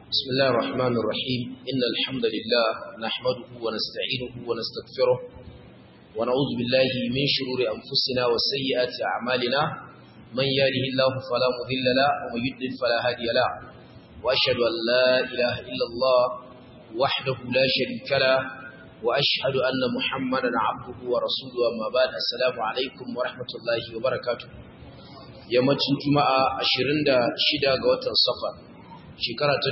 بسم الله الرحمن الرحيم إن الحمد لله نحمده ونستعينه ونستغفره ونعوذ بالله من شرور أنفسنا وسيئات أعمالنا من يهده الله فلا مضل له ومن يضلل فلا هادي له وأشهد أن لا إله إلا الله وحده لا شريك له وأشهد أن محمدا عبده ورسوله أما بعد السلام عليكم ورحمة الله وبركاته yammacin juma'a 26 ga watan safar shekara ta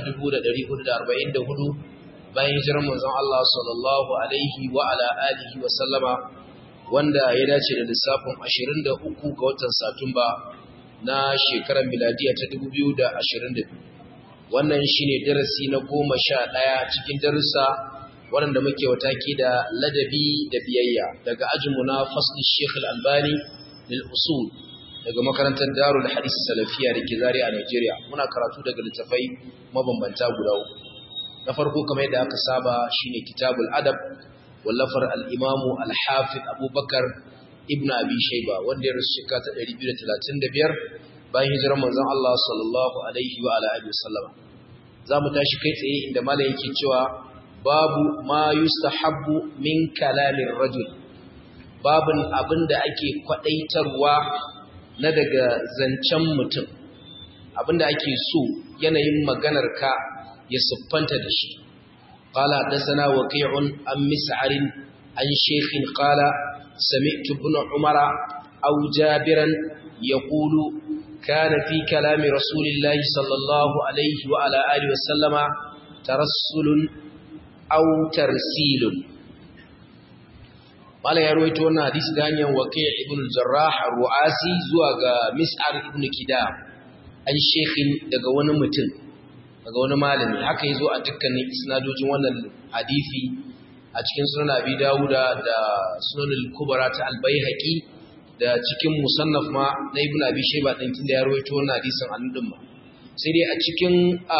1444 bayan hijirar manzon Allah sallallahu alaihi wa ala alihi wa sallama wanda ya dace da lissafin 23 ga watan satumba na shekarar miladiya ta 2022 wannan shine darasi na 11 cikin darussa waɗanda muke wataki da ladabi da biyayya daga ajinmu na fasli Sheikh Al-Albani lil usul daga makarantar Darul Hadis Salafiya da ke Zaria a Nigeria muna karatu daga littafai mabambanta guda uku na farko kamar yadda aka saba shine Kitabul Adab wallafar al-Imam al-Hafiz Abubakar Ibn Abi Shayba wanda ya rasu shekara ta 235 bayan hijirar manzon Allah sallallahu alaihi wa ala alihi wasallam zamu tashi kai tsaye inda malam yake cewa babu ma yustahabbu min kalamin rajul babun abinda ake kwadaitarwa na daga zancen mutum abinda ake so yanayin maganar ka ya siffanta da shi qala hadathana waqi'un an mis'arin an shaykhin qala sami'tu ibn umara aw jabiran yaqulu kana fi kalami rasulillahi sallallahu alayhi wa ala alihi wa sallama tarassulun aw tarsilun Malam ya rawaito wannan hadisi da hanyar Waqi' ibn al-Jarrah ar-Ru'asi zuwa ga Mis'ar ibn Kidam an shekhin daga wani mutum daga wani malami haka yazo a dukkanin isnadojin wannan hadisi a cikin sunan Abi Dawuda da sunan al-Kubra ta al-Baihaqi da cikin musannaf ma na Ibn Abi Shayba din da ya rawaito wannan hadisin annudin ma sai dai a cikin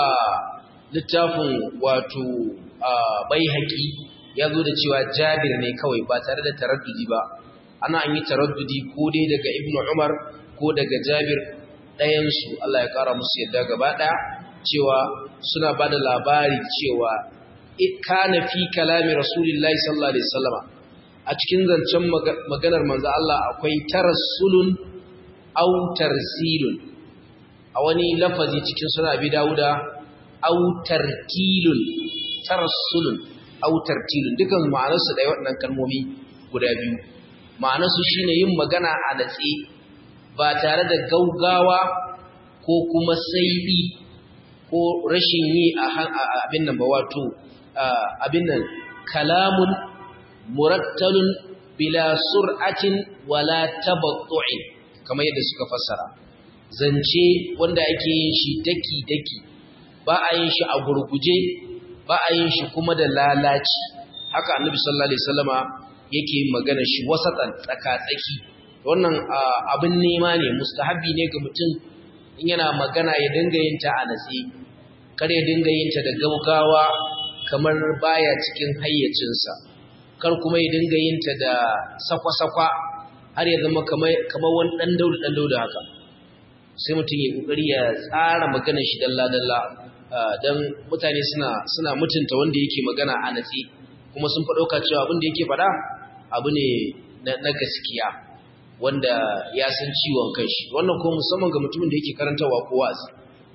littafin wato Baihaqi ya zo da cewa jabir ne kawai ba tare da taraddudi ba ana an yi taraddudi ko dai daga ibn umar ko daga jabir ɗayansu Allah ya ƙara musu yadda gaba ɗaya cewa suna ba da labari cewa kana fi kalami rasulillahi sallallahu alaihi wasallama a cikin zancen maganar manzo Allah akwai tarassulun aw tarsilun a wani lafazi cikin suna bi dawuda aw tartilun tarassulun autar tilin dukan ma'anarsu da waɗannan kalmomi guda biyu ma'anarsu shine yin magana a natse ba tare da gaugawa ko kuma saibi ko rashin yi a abin nan ba wato abin nan kalamun murattalun bila sur'atin wala tabattu'in kamar yadda suka fassara zance wanda ake yin shi daki daki ba a yin shi a gurguje ba a yin shi kuma da lalaci haka annabi sallallahu alaihi wasallama yake magana shi wasatan tsaka-tsaki wannan abin nema ne mustahabi ne ga mutum in yana magana ya dinga yin ta a natsi kar ya dinga yin ta da gaugawa kamar baya cikin hayyacinsa kar kuma ya dinga yin ta da sakwa-sakwa har ya zama kamar kamar wani dan daudu dan daudu haka sai mutum ya kokari ya tsara maganar shi dalla-dalla don mutane suna suna mutunta wanda yake magana a natsi kuma sun faɗauka cewa abin da yake faɗa abu ne na gaskiya wanda ya san ciwon kanshi wannan ko musamman ga mutumin da yake karantawa ko wa'azi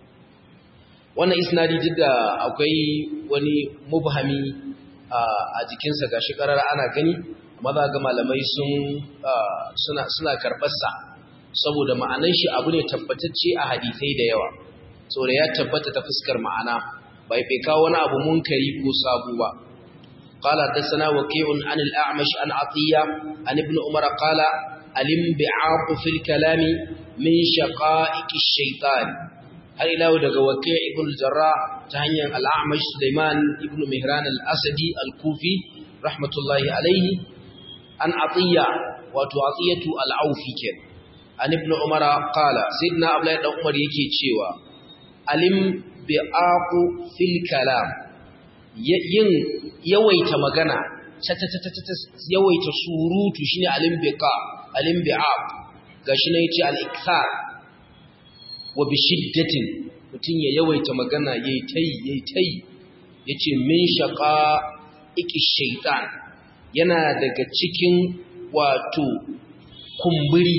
wannan isnadi duk da akwai wani mubhami a jikinsa gashi karar ana gani amma za ga malamai sun suna suna karɓarsa saboda ma'anan shi abu ne tabbatacce a hadisai da yawa saboda ya tabbata ta fuskar ma'ana bai bai kawo wani abu munkari ko sabu ba qala dasana waqi'un an al-a'mash an atiya an ibn umar qala alim bi'aq fil kalami min shaqa'iq ash-shaytan har ila daga waqi' ibn al-jarrah ta hanyar al-a'mash sulaiman ibn mihran al-asadi al-kufi rahmatullahi alayhi an atiya wato atiyatu al-aufi ken an ibn umar qala sayyidina abdullahi dan umar yake cewa alim bi'aqu fil kalam yin yawaita magana yawaita surutu shine alim biqa alim bi'aq gashi ne yace al-ikthar wa bi shiddatin mutum ya yawaita magana yayi tai yayi tai yace min shaqa iki shaytan yana daga cikin wato kumburi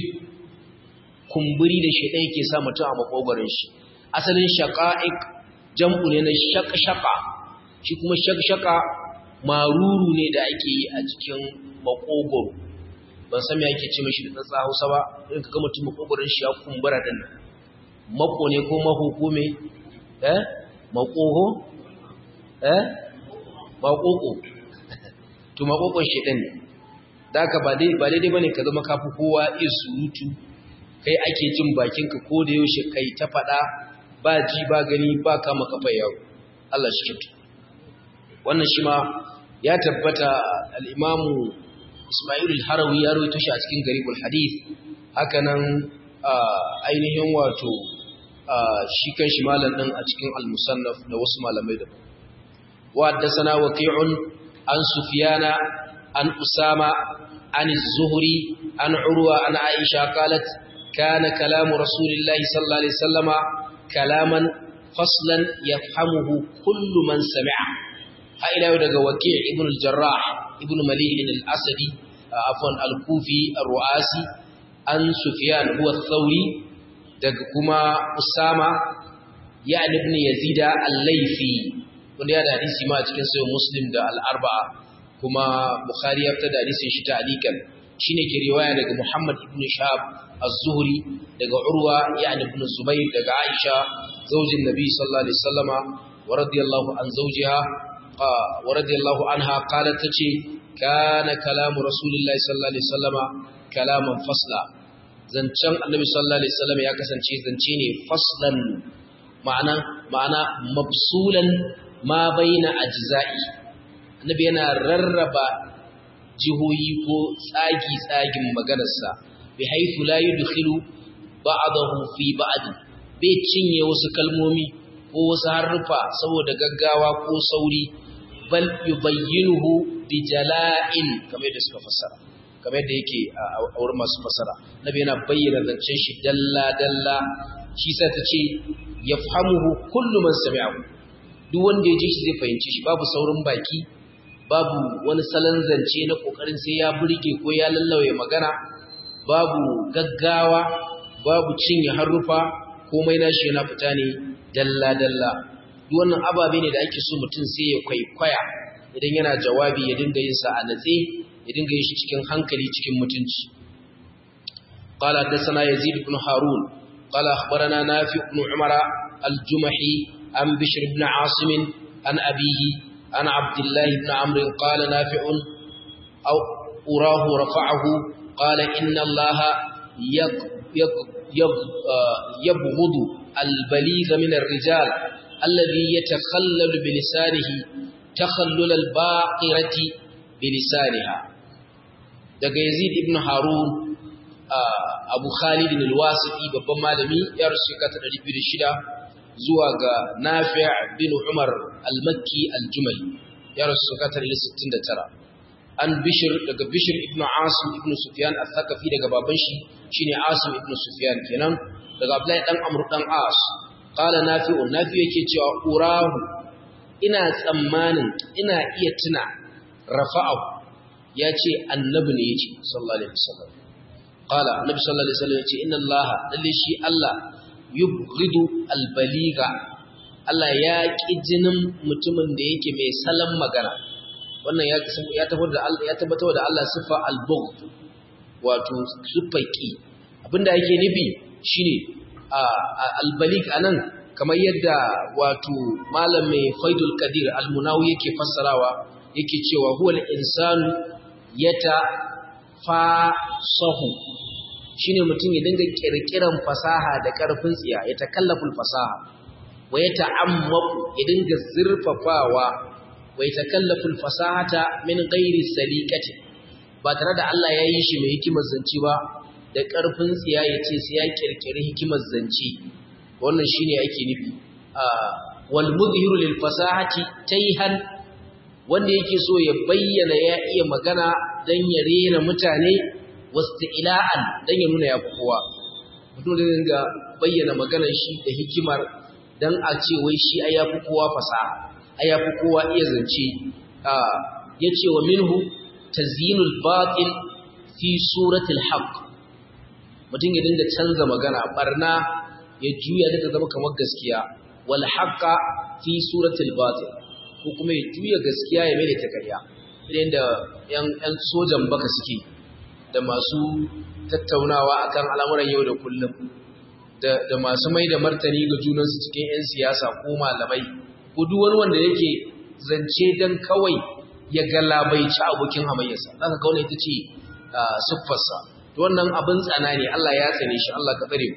kumburi da shaytan yake sa mutum a makogoron shi asalin shaqa'iq jam'u ne na shaqshaqa shi kuma shaqshaqa maruru ne da ake yi a cikin makogoro ban san me ake ce mashi da tsatsa Hausa ba in ka ga mutum makogoron shi ya kumbura din nan mako ne ko maho ko me eh makoho eh makoko to makokon shi din da ka ba dai ba daidai bane ka zama kafi kowa iya surutu kai ake jin bakin ka ko da yaushe kai ta fada ba ji ba gani ba kama kafa yawo Allah shi kitu wannan shi ma ya tabbata al-imamu Ismail al-Harawi ya rawaito shi a cikin Garibul Hadith hakanan ainihin wato shi kan shi malam din a cikin Al-Musannaf da wasu malamai da wa haddathana Waqi'un an Sufyana an Usama an Az-Zuhri an Urwa an Aisha qalat kana kalamu Rasulillahi sallallahu alaihi wasallama kalaman faslan yafhamuhu kullu man sami'a ha ila daga Waqi' ibn al-Jarrah ibn Malik al-Asadi afwan al-Kufi ar-Ru'asi an Sufyan huwa Thawri daga kuma Usama ya ibn Yazid al-Laythi wanda ya da hadisi ma cikin sahih Muslim da al-Arba'a kuma Bukhari ya fitar da hadisin shi ta'liqan shine ke riwaya daga Muhammad ibn Shahab az-Zuhri daga Urwa ya ibn Zubayr daga Aisha zaujin Nabi sallallahu alaihi wasallama wa radiyallahu an zawjiha wa radiyallahu anha qalat tace kana kalamu rasulillahi sallallahu alaihi wasallama kalaman fasla zancen annabi sallallahu alaihi wasallam ya kasance zance ne faslan ma'ana ma'ana mafsulan ma baina ajza'i annabi yana rarraba jihohi ko tsagi tsagin maganarsa bi haythu la yudkhilu ba'dahu fi ba'd bai cinye wasu kalmomi ko wasu harfa saboda gaggawa ko sauri bal yubayyinuhu bi jala'in kamar da suka fassara kamar yadda yake a wurin masu fasara nabi yana bayyana zancen shi dalla dalla shi sai ta ce yafhamuhu kullu man sami'ahu duk wanda ya ji shi zai fahimci shi babu saurin baki babu wani salon zance na kokarin sai ya burge ko ya lallawaye magana babu gaggawa babu cinye harufa komai nashi yana fita ne dalla dalla duk wannan ababe ne da ake so mutum sai ya kwaikwaya idan yana jawabi ya dinga yin sa a natse ya dinga yin shi cikin hankali cikin mutunci قال حدثنا يزيد بن هارون قال أخبرنا نافع بن عمر الجمحي عن بشر بن عاصم عن أبيه عن عبد الله بن عمرو قال نافع أو أراه رفعه قال إن الله يق يق يق يبغض البليغ من الرجال الذي يتخلل بلسانه تخلل الباقرة بلسانها daga Yazid ibn Harun Abu Khalid al-Wasiti babban malami ya rasu shekara 206 zuwa ga Nafi' bin Umar al-Makki al-Jumali ya rasu shekara 69 an Bishr daga Bishr ibn Asim ibn Sufyan al-Thaqafi daga baban shi shine Asim ibn Sufyan kenan daga Abdullahi dan Amr dan As qala Nafi' Nafi yake cewa urahu ina tsammanin ina iya tuna rafa'ahu ya ce annabi ne ya ce sallallahu alaihi wasallam qala annabi sallallahu alaihi wasallam ya ce inna allaha lalle shi allah yubghidu albaliga allah ya ki jinin mutumin da yake mai salan magana wannan ya ya tabbatar da Allah ya tabbatar da Allah sifa albughd wato sifaki abinda yake nufi shine albalig anan kamar yadda wato malam mai faidul qadir almunawi yake fassarawa yake cewa huwal insanu yata fasahu shine mutum ya dinga kirkiran fasaha da karfin tsiya ya takallaful fasaha wa ya ta'ammaku ya dinga zurfafawa wa ya takallaful fasahata min ghairi saliqati ba tare da Allah ya yi shi mai hikimar zance ba da karfin tsiya ya ce sai ya kirkiri hikimar zance wannan shine ake nufi wal mudhiru lil fasahati tayhan wanda yake so ya bayyana ya iya magana dan ya rena mutane wasti'la'an dan ya nuna ya kowa mutum da dinga bayyana maganar shi da hikimar dan a ce wai shi ai yafi kowa fasaha ai yafi kowa iya zance yace wa minhu tazyinul batil fi suratil haqq mutum ya dinga canza magana barna ya juya daga zama kamar gaskiya wal haqqa fi suratil batil ko kuma ya juya gaskiya ya mai da ta ƙarya idan da yan yan sojan baka suke da masu tattaunawa akan al'amuran yau da kullum da da masu mai da martani ga junansu cikin yan siyasa ko malamai ko duk wani wanda yake zance dan kawai ya galabaici abokin hamayyarsa zaka ga wannan ita ce siffarsa to wannan abin tsana ne Allah ya tsane shi Allah ka tsare mu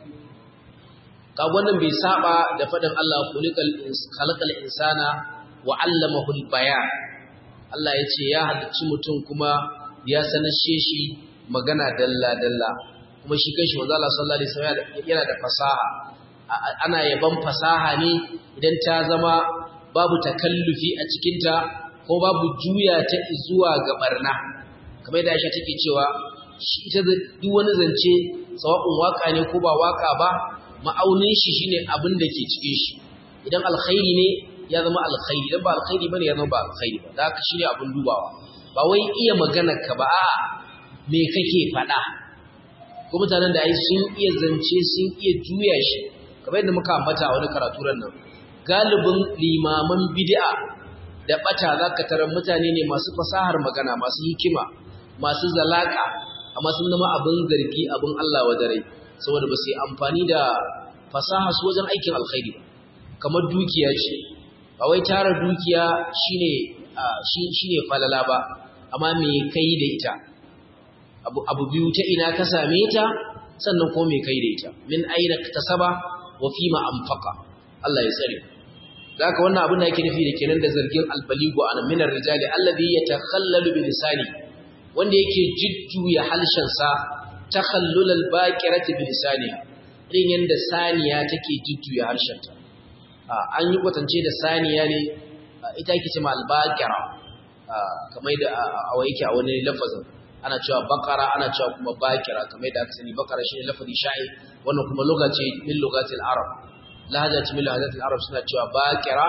ka wannan bai saba da fadin Allah kulikal khalaqal insana wa 'allamahu al-bayan Allah ya ce ya halicci mutum kuma ya sanashe shi magana dalla dalla kuma shi kanshi manzo Allah sallallahu alaihi wasallam yana da fasaha ana yaban fasaha ne idan ta zama babu takallufi a cikinta ko babu juya ta zuwa ga barna kamar da Aisha take cewa shi ita duk wani zance sawa'un waka ne ko ba waka ba ma'aunin shi shine abin da ke cikin shi idan alkhairi ne ya zama alkhairi idan ba alkhairi bane ya zama ba alkhairi ba haka shine abin dubawa ba wai iya magana ka ba a me kake faɗa ko mutanen da ai sun iya zance sun iya juya shi kamar yadda muka ambata a wani karatu ran nan galibin limaman bid'a da bata zaka tarar mutane ne masu fasahar magana masu hikima masu zalaka amma sun zama abin zargi abin Allah wa dare saboda ba su yi amfani da fasaha su wajen aikin alkhairi ba kamar dukiya ce ba wai tara dukiya shine shine falala ba amma me kai da ita abu abu biyu ta ina ka same ta sannan kuma me kai da ita min aina tasaba wa fima anfaqa Allah ya tsare zaka wannan abin da yake nufi da kenan da zargin albaligu an minar rijali alladhi yatakhallalu bi lisani wanda yake jujjuya halshensa takhallul albaqirati bi lisaniha irin yanda saniya take jujjuya harshenta an yi kwatance da saniya ne ita yake cewa albaqira kamar da a yake a wani lafazin ana cewa bakara ana cewa kuma bakira kamar da aka sani bakara shine lafazi sha'i wannan kuma lugha ce min lugatil arab lahaja ce min lahajatil arab suna cewa bakira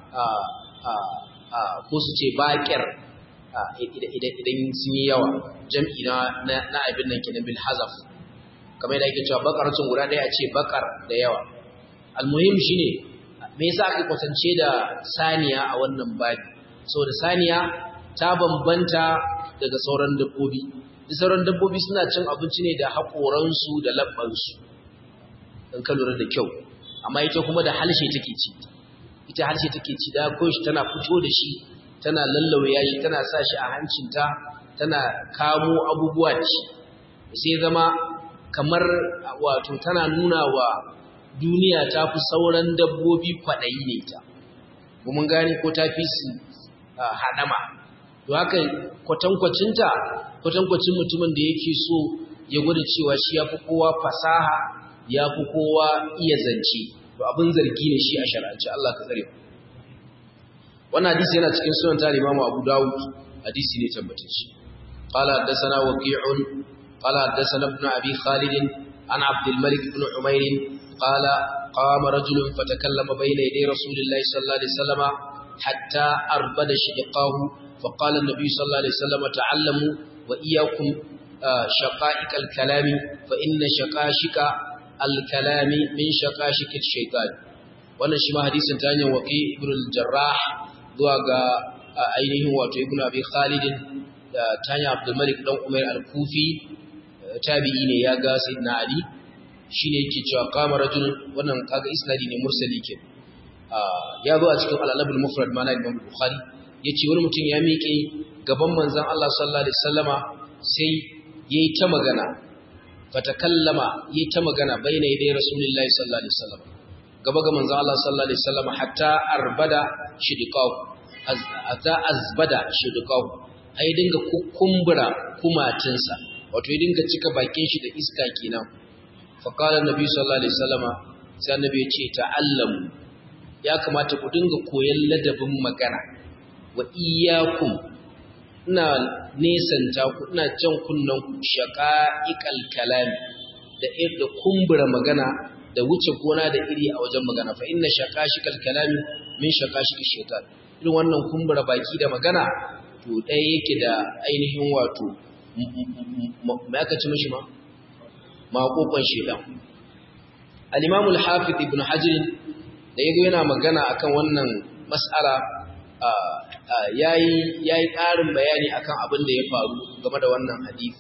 ko su ce bakir idan sun yi yawa jam'i na abin nan kenan bil hazaf kamar da ake cewa bakaratun guda ɗaya a ce bakar da yawa almuhim shine me yasa aka kwatance da saniya a wannan babi saboda saniya ta bambanta daga sauran dabbobi sauran dabbobi suna cin abinci ne da haƙoransu da labbansu don ka lura da kyau amma ita kuma da halshe take ci ita halshe take ci da koshi tana fito da shi tana lallauya shi tana sa shi a hancinta tana kamo abubuwa da shi sai zama kamar wato tana nuna wa duniya ta fi sauran dabbobi kwaɗayi ne ta mun gane ko ta fi su haɗama to haka kwatankwacinta kwatankwacin mutumin da yake so ya gwada cewa shi ya fi kowa fasaha ya fi kowa iya zance to abin zargi ne shi a shar'ance Allah ka tsare wannan hadisi yana cikin sunan ta Imam Abu Dawud hadisi ne tabbatacce qala haddathana waqi'un qala haddathana ibn abi khalid an abd al-malik ibn umayr qala qama rajulun fatakallama bayna yaday rasulillahi sallallahu alaihi wasallam hatta arbada shiqahu فقال النبي صلى الله عليه وسلم تعلموا وإياكم شقائق الكلام فإن شقاشك الكلام من شقاشك الشيطان wannan shi ma hadisin ta hanyar waƙi ibn al-jarrah zuwa ga ainihin wato ibn abi khalid da ta hanyar abdul malik dan umar al-kufi tabi'i ne ya ga sayyidina ali shine yake cewa qama rajul wannan kaga isnadi ne mursali ke ya zo a cikin al-alabul mufrad ma na imam bukhari yace wani mutum ya miƙe gaban manzon Allah sallallahu alaihi wasallama sai yayi ta magana fatakallama yayi ta magana baina yadai rasulullahi sallallahu alaihi wasallam gaba ga manzon Allah sallallahu alaihi wasallama hatta arbada shidiqahu hatta azbada shidiqahu ai dinga kukumbura kumatinsa wato ya dinga cika bakin shi da iska kenan fa qala annabi sallallahu alaihi wasallama sai annabi ya ce ta'allamu ya kamata ku dinga koyon ladabin magana wa iyyakum ina nesanta ku ina jan kunnan ku shaqa'iqal kalam da da kumbura magana da wuce gona da iri a wajen magana fa inna shaqashikal kalami min shaqashikal shaitan irin wannan kumbura baki da magana to ɗaya yake da ainihin wato mai aka ci mishi ma maƙoƙon shaitan al-imam al-hafiz ibn hajar da yago yana magana akan wannan mas'ala yayi yayi ƙarin bayani akan abin da ya faru game da wannan hadisi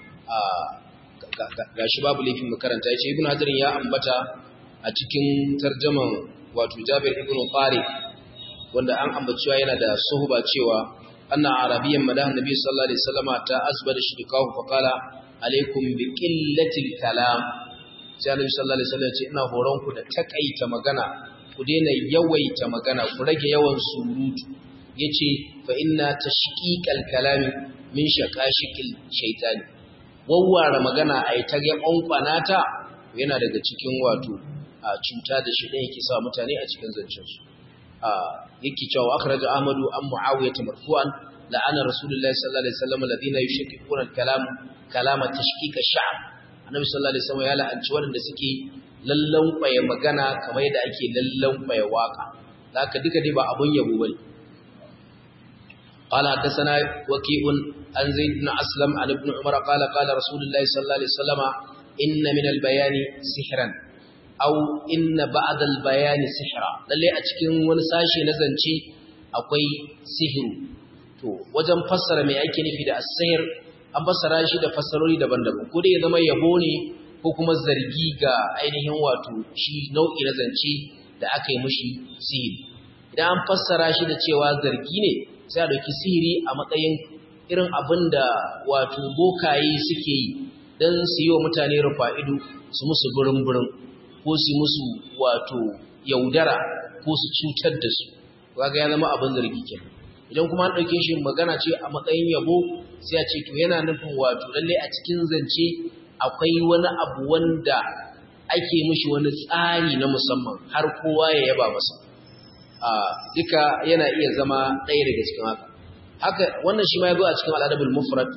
gashi babu laifin makaranta yace ibn hajar ya ambata a cikin tarjaman wato Jabir ibn Qari wanda an ambacewa yana da suhba cewa anna arabiyyan madahan nabi sallallahu alaihi wasallama ta asbada shidqahu fa qala alaikum bi qillatil kalam sai annabi sallallahu alaihi wasallam ya ce ina horon ku da takaita magana ku daina yawaita magana ku rage yawan surutu yace fa inna tashqiqal kalami min shaqashiqil shaytani wawware magana ai ta ga kwankwanata yana daga cikin wato a cuta da shi yake sa mutane a cikin zancen su a yake cewa akhraja ahmadu an muawiyah marfu'an la'ana rasulullahi sallallahu alaihi wasallam alladhina yushaqqaquna al-kalam kalama tashqiq ash-sha'r annabi sallallahu alaihi wasallam ya la'anci wanda suke lallan kwaye magana kamar yadda ake lallan kwaye waka haka duka dai ba abun yabo bane قال حدثنا وكيع عن زيد بن أسلم عن ابن عمر قال قال رسول الله صلى الله عليه وسلم إن من البيان سحرا أو إن بعد البيان سحرا للي أتكين ونساشي نزنشي أقوي سحر to wajen fassara mai ake nufi da as-sihr an fassara shi da fassarori daban-daban ko dai ya zama yabo ne ko kuma zargi ga ainihin wato shi nau'i na zance da aka yi mishi sihiri idan an fassara shi da cewa zargi ne sai a dauki sihiri a matsayin irin abin da wato bokaye suke yi don su yi wa mutane rufa ido su musu burin-burin ko su musu wato yaudara ko su cutar da su kaga ya zama abin zargi kenan idan kuma an ɗauke shi magana ce a matsayin yabo sai a ce to yana nufin wato lalle a cikin zance akwai wani abu wanda ake mishi wani tsari na musamman har kowa ya yaba masa duka yana iya zama ɗaya daga cikin haka haka wannan shi ma ya zo a cikin al'adabul mufrad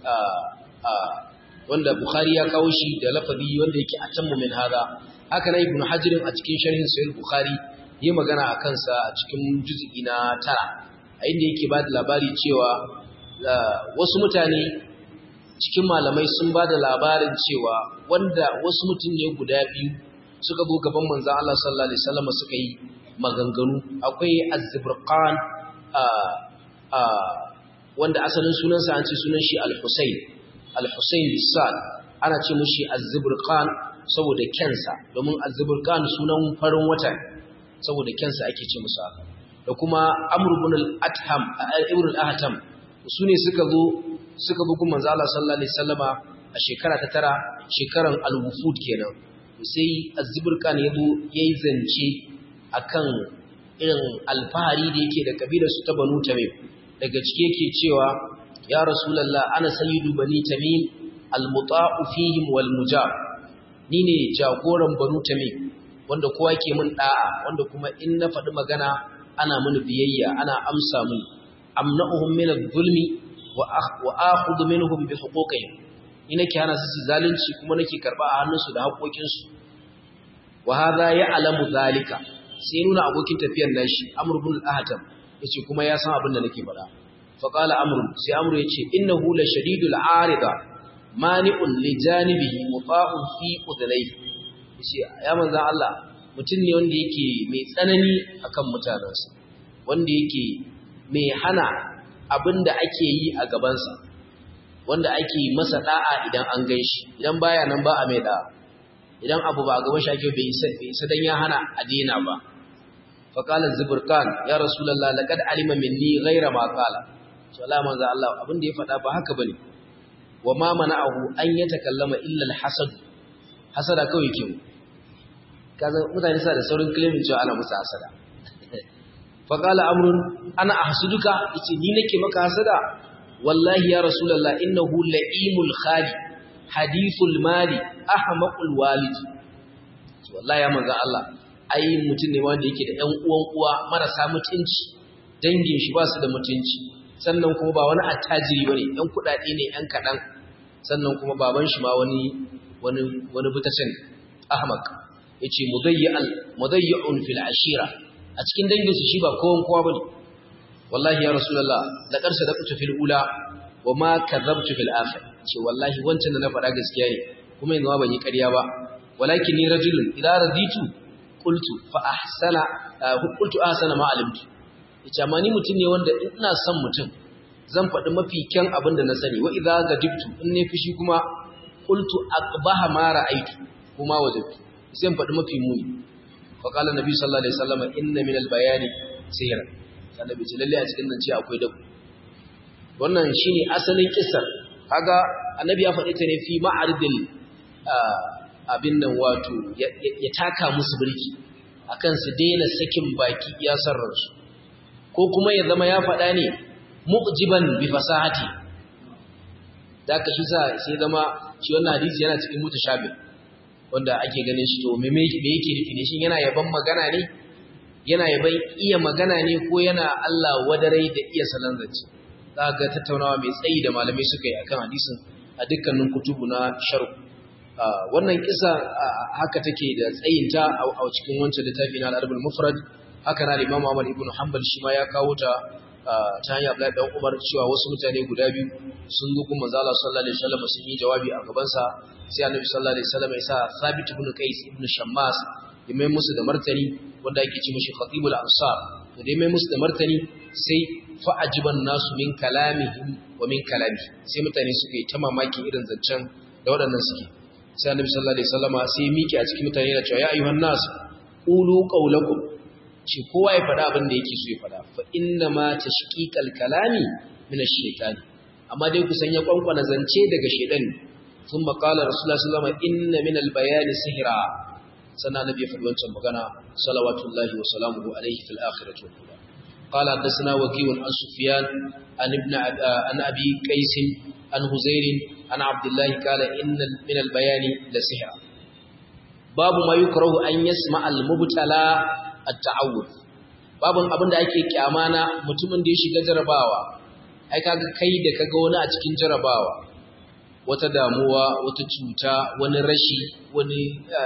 wanda bukhari ya kawo shi da lafazi wanda yake a tammu min hada haka na ibnu hajar a cikin sharhin sahih bukhari yi magana a kansa a cikin juz'i na tara a inda yake ba da labari cewa wasu mutane cikin malamai sun ba da labarin cewa wanda wasu mutum ne guda biyu suka zo gaban manzon Allah sallallahu alaihi wasallam suka yi maganganu akwai az-zibrqan wanda asalin sunansa an ce sunan shi al-husayn al-husayn bisal ana ce mushi az-zibrqan saboda kensa domin az-zibrqan sunan farin wata saboda kensa ake ce musu haka da kuma amr ibn al-atham ibn al-ahtam sune suka zo suka bi kuma manzo Allah sallallahu alaihi wasallama a shekara ta tara shekaran al-wufud kenan sai az-zibrqan yazo yayi zance akan irin alfahari da yake da kabilar su ta Banu Tamim daga cike yake cewa ya Rasulullah ana sayyidu Bani Tamim almuta'u fihim wal mujab ni ne jagoran Banu Tamim wanda kowa ke mun da'a wanda kuma in na faɗi magana ana mini biyayya ana amsa mun amna'uhum min adh-dhulmi wa akhudhu minhum bi huquqihim ni nake hana su zalunci kuma nake karba a hannunsu da haƙoƙinsu wa hadha ya'lamu zalika sai nuna abokin tafiyar nashi Amr ibn al-Ahtam yace kuma ya san abin da nake faɗa fa qala Amr sai Amr yace innahu la shadidul arida mani'un li janibihi muta'un fi udlayhi yace ya manzon Allah mutum ne wanda yake mai tsanani akan mutanansa wanda yake mai hana abin da ake yi a gabansa wanda ake masa da'a idan an ganshi idan baya nan ba a mai da'a idan abu ba a gaban shi ake bai isa bai isa dan ya hana a daina ba fa qala zibrkan ya rasulullah laqad alima minni ghayra ma qala to Allah manzo Allah abin da ya faɗa ba haka bane wa ma mana'ahu an yatakallama illa al-hasad hasada kawai ke kaza mutane sa da saurin claiming cewa ana musu hasada fa qala amrun ana ahsuduka yace ni nake maka hasada wallahi ya rasulullah innahu la'imul khali hadithul mali ahmaqul walidi wallahi ya manzo Allah ai mutum ne wanda yake da ƴan uwan uwa marasa mutunci dangin shi ba su da mutunci sannan kuma ba wani attajiri bane ƴan kudade ne ƴan kadan sannan kuma baban shi ma wani wani wani butacin ahmaq yace mudayyi'al mudayyi'un fil ashira a cikin dangin su shi ba kowan kowa bane wallahi ya rasulullah laqad sadaqtu fil ula wa ma kadhabtu fil akhir ce wallahi wancan da na faɗa gaskiya ne kuma yanzu ban yi ƙarya ba walakin ni rajulun idza raditu qultu fa ahsana qultu ahsana ma alimtu yace amma ni mutum ne wanda ina son mutum zan faɗi mafi kyan abin da na sani wa idza gadibtu in ne fushi kuma qultu aqbaha ma ra'aytu kuma wajadtu sai faɗi mafi muni fa qala nabi sallallahu alaihi wasallam inna min al-bayani sihra annabi ce lalle a cikin nan ce akwai dabu wannan shine asalin kissar kaga annabi ya faɗi ta ne fi ma'aridil abin nan wato ya taka musu birki akan su daina sakin baki ya sarransu ko kuma ya zama ya faɗa ne mu'jiban bi fasahati da ka shi sa sai zama shi wannan hadisi yana cikin mutashabih wanda ake ganin shi to me me yake nufi ne shin yana yaban magana ne yana yaban iya magana ne ko yana Allah wadarai da iya salan zance za ga tattaunawa mai tsayi da malamai suka yi akan hadisin a dukkanin kutubu na sharh wannan kisa haka take da tsayinta a cikin wancan littafi na al-Arabul Mufrad haka na Imam Ahmad ibn Hanbal shi ma ya kawo ta ta hanyar Abdullahi dan Umar cewa wasu mutane guda biyu sun zo kuma manzo Allah sallallahu alaihi wasallam sun yi jawabi a gaban sa sai Annabi sallallahu alaihi wasallam ya sa Thabit ibn Qais ibn Shammas ya mai musu da martani wanda yake ce mishi Khatibul Ansar to dai mai musu da martani sai fa ajiban nasu min kalamihim wa min kalami sai mutane suka yi ta mamakin irin zancen da waɗannan suke sai Annabi sallallahu alaihi wasallam sai ya miƙe a cikin mutane yana cewa ya ayyuhan nas qulu qawlakum ce kowa ya faɗa abin da yake so ya faɗa fa inna ma tashqiqal kalami min ash-shaytan amma dai ku sanya kwankwana zance daga shaytan thumma qala rasulullah sallallahu alaihi wasallam inna min al-bayani sihra sannan nabi ya faɗi wancan magana salawatullahi wa salamuhu alaihi fil akhirati wal ula قال حدثنا وكيع عن سفيان عن ابن عن ابي قيس عن هزير عن عبد الله قال ان من البيان لسحر باب ما يكره ان يسمع المبتلى at-ta'awud babun abin da ake kyama na mutumin da ya shiga jarabawa ai kaga kai da kaga wani a cikin jarabawa wata damuwa wata cuta wani rashi wani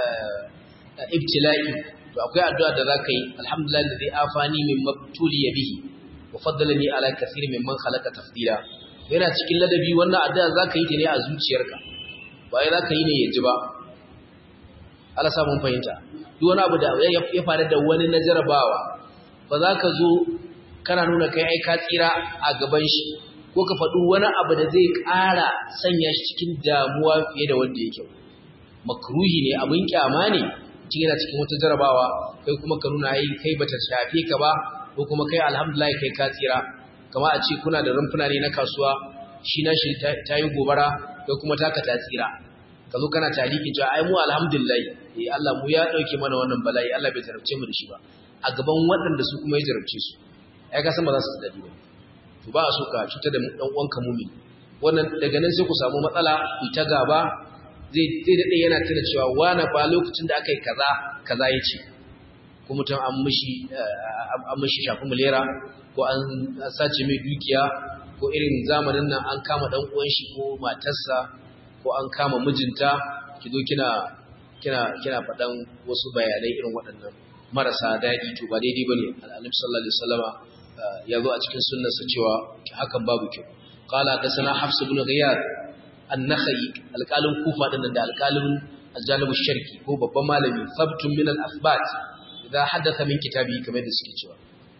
ibtila'i to akwai addu'a da zaka yi alhamdulillah alladhi afani min mabtuliya bihi wa faddalani ala kathiri mimman khalaqa tafdila yana cikin ladabi wannan addu'a zaka yi ta ne a zuciyarka ba ai zaka yi ne yaji ba Allah sa mun fahimta duk wani abu da ya faru da wani na jarabawa ba za ka zo kana nuna kai ai ka tsira a gaban shi ko ka faɗi wani abu da zai ƙara sanya shi cikin damuwa fiye da wanda yake makruhi ne abin kyama ne mutum yana cikin wata jarabawa kai kuma ka nuna ai kai bata shafe ka ba ko kuma kai alhamdulillah kai ka tsira kama a ce kuna da rumfuna ne na kasuwa shi na shi ta yi gobara kai kuma taka ta tsira ka zo kana taliki cewa ai mu alhamdulillah eh Allah mu ya dauke mana wannan bala'i Allah bai tarabce mu da shi ba a gaban waɗanda su kuma ya jarabce su ai ka san ba za su dadi ba to ba so ka cuta da dan uwanka mumin wannan daga nan sai ku samu matsala ku ta gaba zai zai dade yana tana cewa wani ba lokacin da aka yi kaza kaza yace ko mutum an mishi an mishi shafi mulera ko an sace mai dukiya ko irin zamanin nan an kama dan uwan shi ko matarsa ko an kama mijinta ki zo kina kina kina faɗan wasu bayanai irin waɗannan marasa daɗi to ba daidai bane annabi sallallahu alaihi wasallama ya zo a cikin sunnarsa cewa hakan babu kyau qala hadathana hafs ibn ghiyad an-nakhai alqalin kufa din da alqalin al-janib sharqi ko babban malami sabtun min al-athbat idza hadatha min kitabi kamar da suke cewa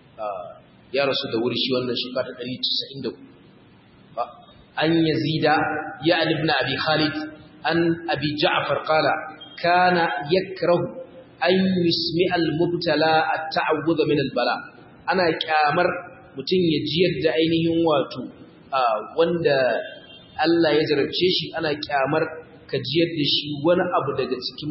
ya rasu da wuri shi wannan shekara ta 194 an yazida ya ibn abi khalid an abi ja'far qala kana yakrahu an yusmi al-mubtala at-ta'awudh min al-bala ana kyamar mutum ya jiyar da ainihin wato wanda Allah ya jarabce shi ana kyamar ka jiyar da shi wani abu daga cikin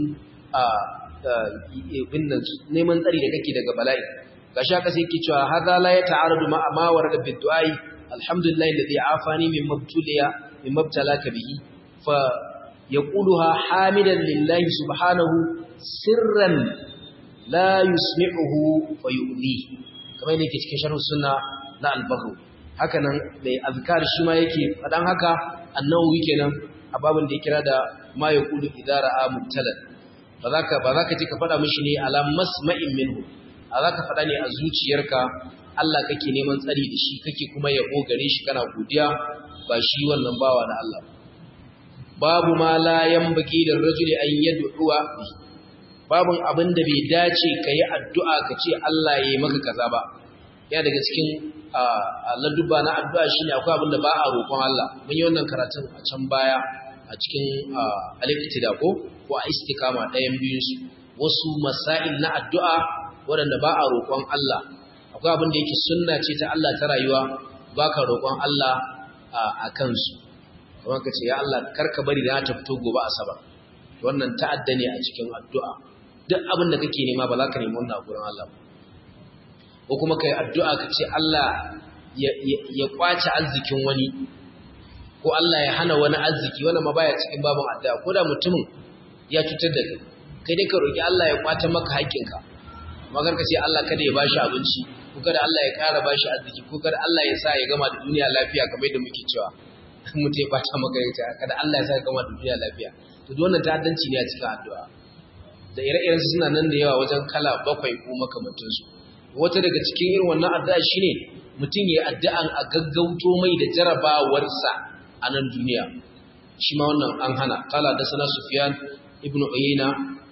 neman tsari da kake daga bala'i gashi aka sai ke cewa hadha la yata'aradu ma ma warada bi du'ai alhamdulillah alladhi afani min mabtuliya min mabtalaka bihi fa yaquluha hamidan lillahi subhanahu sirran la yusmi'uhu fa yu'li kamar yake cikin sharh sunna na al-baghawi haka nan mai azkar shi ma yake fadan haka annawi kenan a babin da ya kira da ma yaqulu idza ra'a mubtalan ba za ka ba za ka ce ka faɗa mishi ne ala masma'in minhu a za ka faɗa ne a zuciyarka Allah kake neman tsari da shi kake kuma yabo gare shi kana godiya ba shi wannan bawa na Allah babu ma la yanbaghi lir rajuli an yad'uwa babun abin da bai dace kai addu'a ka ce Allah yayi maka kaza ba ya daga cikin ladduba na addu'a shine akwai abin da ba a roƙon Allah mun yi wannan karatun a can baya a cikin al-iqtida ko ko a istikama ɗayan biyun su wasu masail na addu'a waɗanda ba a roƙon Allah akwai abin da yake sunna ce ta Allah ta rayuwa baka roƙon Allah a kansu kuma ka ce ya Allah karka bari da ta fito gobe asabar wannan ta'adda ne a cikin addu'a duk abin da kake nema ba za ka nemi wannan a gurin Allah ba ko kuma kai addu'a ka ce Allah ya kwace arzikin wani ko Allah ya hana wani arziki wannan ma baya cikin babin addu'a ko da mutumin ya cutar da kai kai dai ka roki Allah ya kwata maka haƙƙinka magar ka ce Allah kada ya bashi abinci ko kada Allah ya ƙara bashi arziki ko kada Allah ya sa ya gama da duniya lafiya kamar yadda muke cewa mutum ya bata maka ya kada Allah ya sa ya gama da duniya lafiya to duk wannan ta'addanci ne a cikin addu'a da ire-iren su suna nan da yawa wajen kala bakwai ko makamantansu wata daga cikin irin wannan addu'a shine mutum ya addu'an a gaggauto mai da jarabawarsa a nan duniya shi ma wannan an hana kala da sana Sufyan ibn Uyayna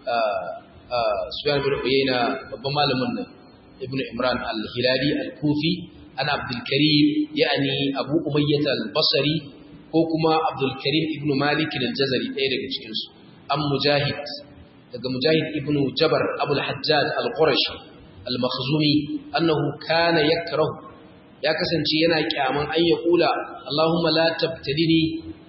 Sufyan ibn Uyayna babban malamin nan ibn Imran al-Hilali al-Kufi ana Abdul Karim yani Abu Umayyah al-Basri ko kuma Abdul Karim ibn Malik al-Jazari ɗaya daga cikin su an Mujahid daga Mujahid ibn Jabar Abu al-Hajjaj al-Qurashi al-Makhzumi annahu kana yakrahu ya kasance yana kyaman an ya kula Allahumma la tabtalini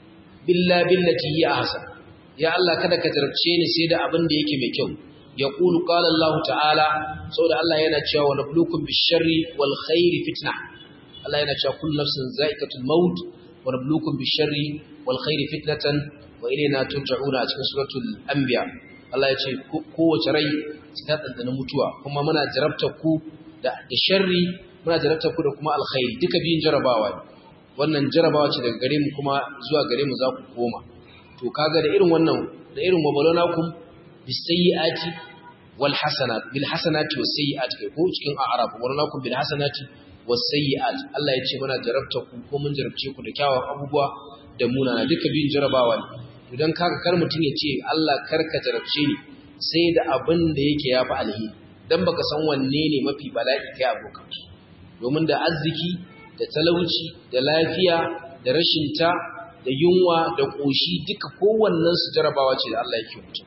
billa billati hi ahsan ya Allah kada ka jarabce ni sai da abin da yake mai kyau ya kulu qala Allah ta'ala saboda Allah yana cewa wa nabluukum bish-sharri wal khairi fitna Allah yana cewa kullu nafsin za'iqatul maut wa nabluukum bish-sharri wal khairi fitnatan wa ilayna turja'una a cikin suratul anbiya Allah ya ce kowace rai ta dandana mutuwa kuma muna jarabtar ku da sharri muna jarabtar ku da kuma alkhairi duka biyun jarabawa ne wannan jarabawa ce daga gare mu kuma zuwa gare mu za ku koma to kaga da irin wannan da irin wabalanakum bisayyiati wal hasanat bil hasanati was sayyiati kai ko cikin a'rab wabalanakum bil hasanati was sayyiat Allah ya ce muna jarabtar ku ko mun jarabce ku da kyawawan abubuwa da munana duka biyun jarabawa ne to dan kaga kar mutun ya ce Allah karka jarabce ni sai da abin da yake yafi alheri dan baka san wanne ne mafi bala'i kai abokan domin da arziki da talauci da lafiya da rashin ta da yunwa da ƙoshi duka kowannen su jarabawa ce da Allah yake mutum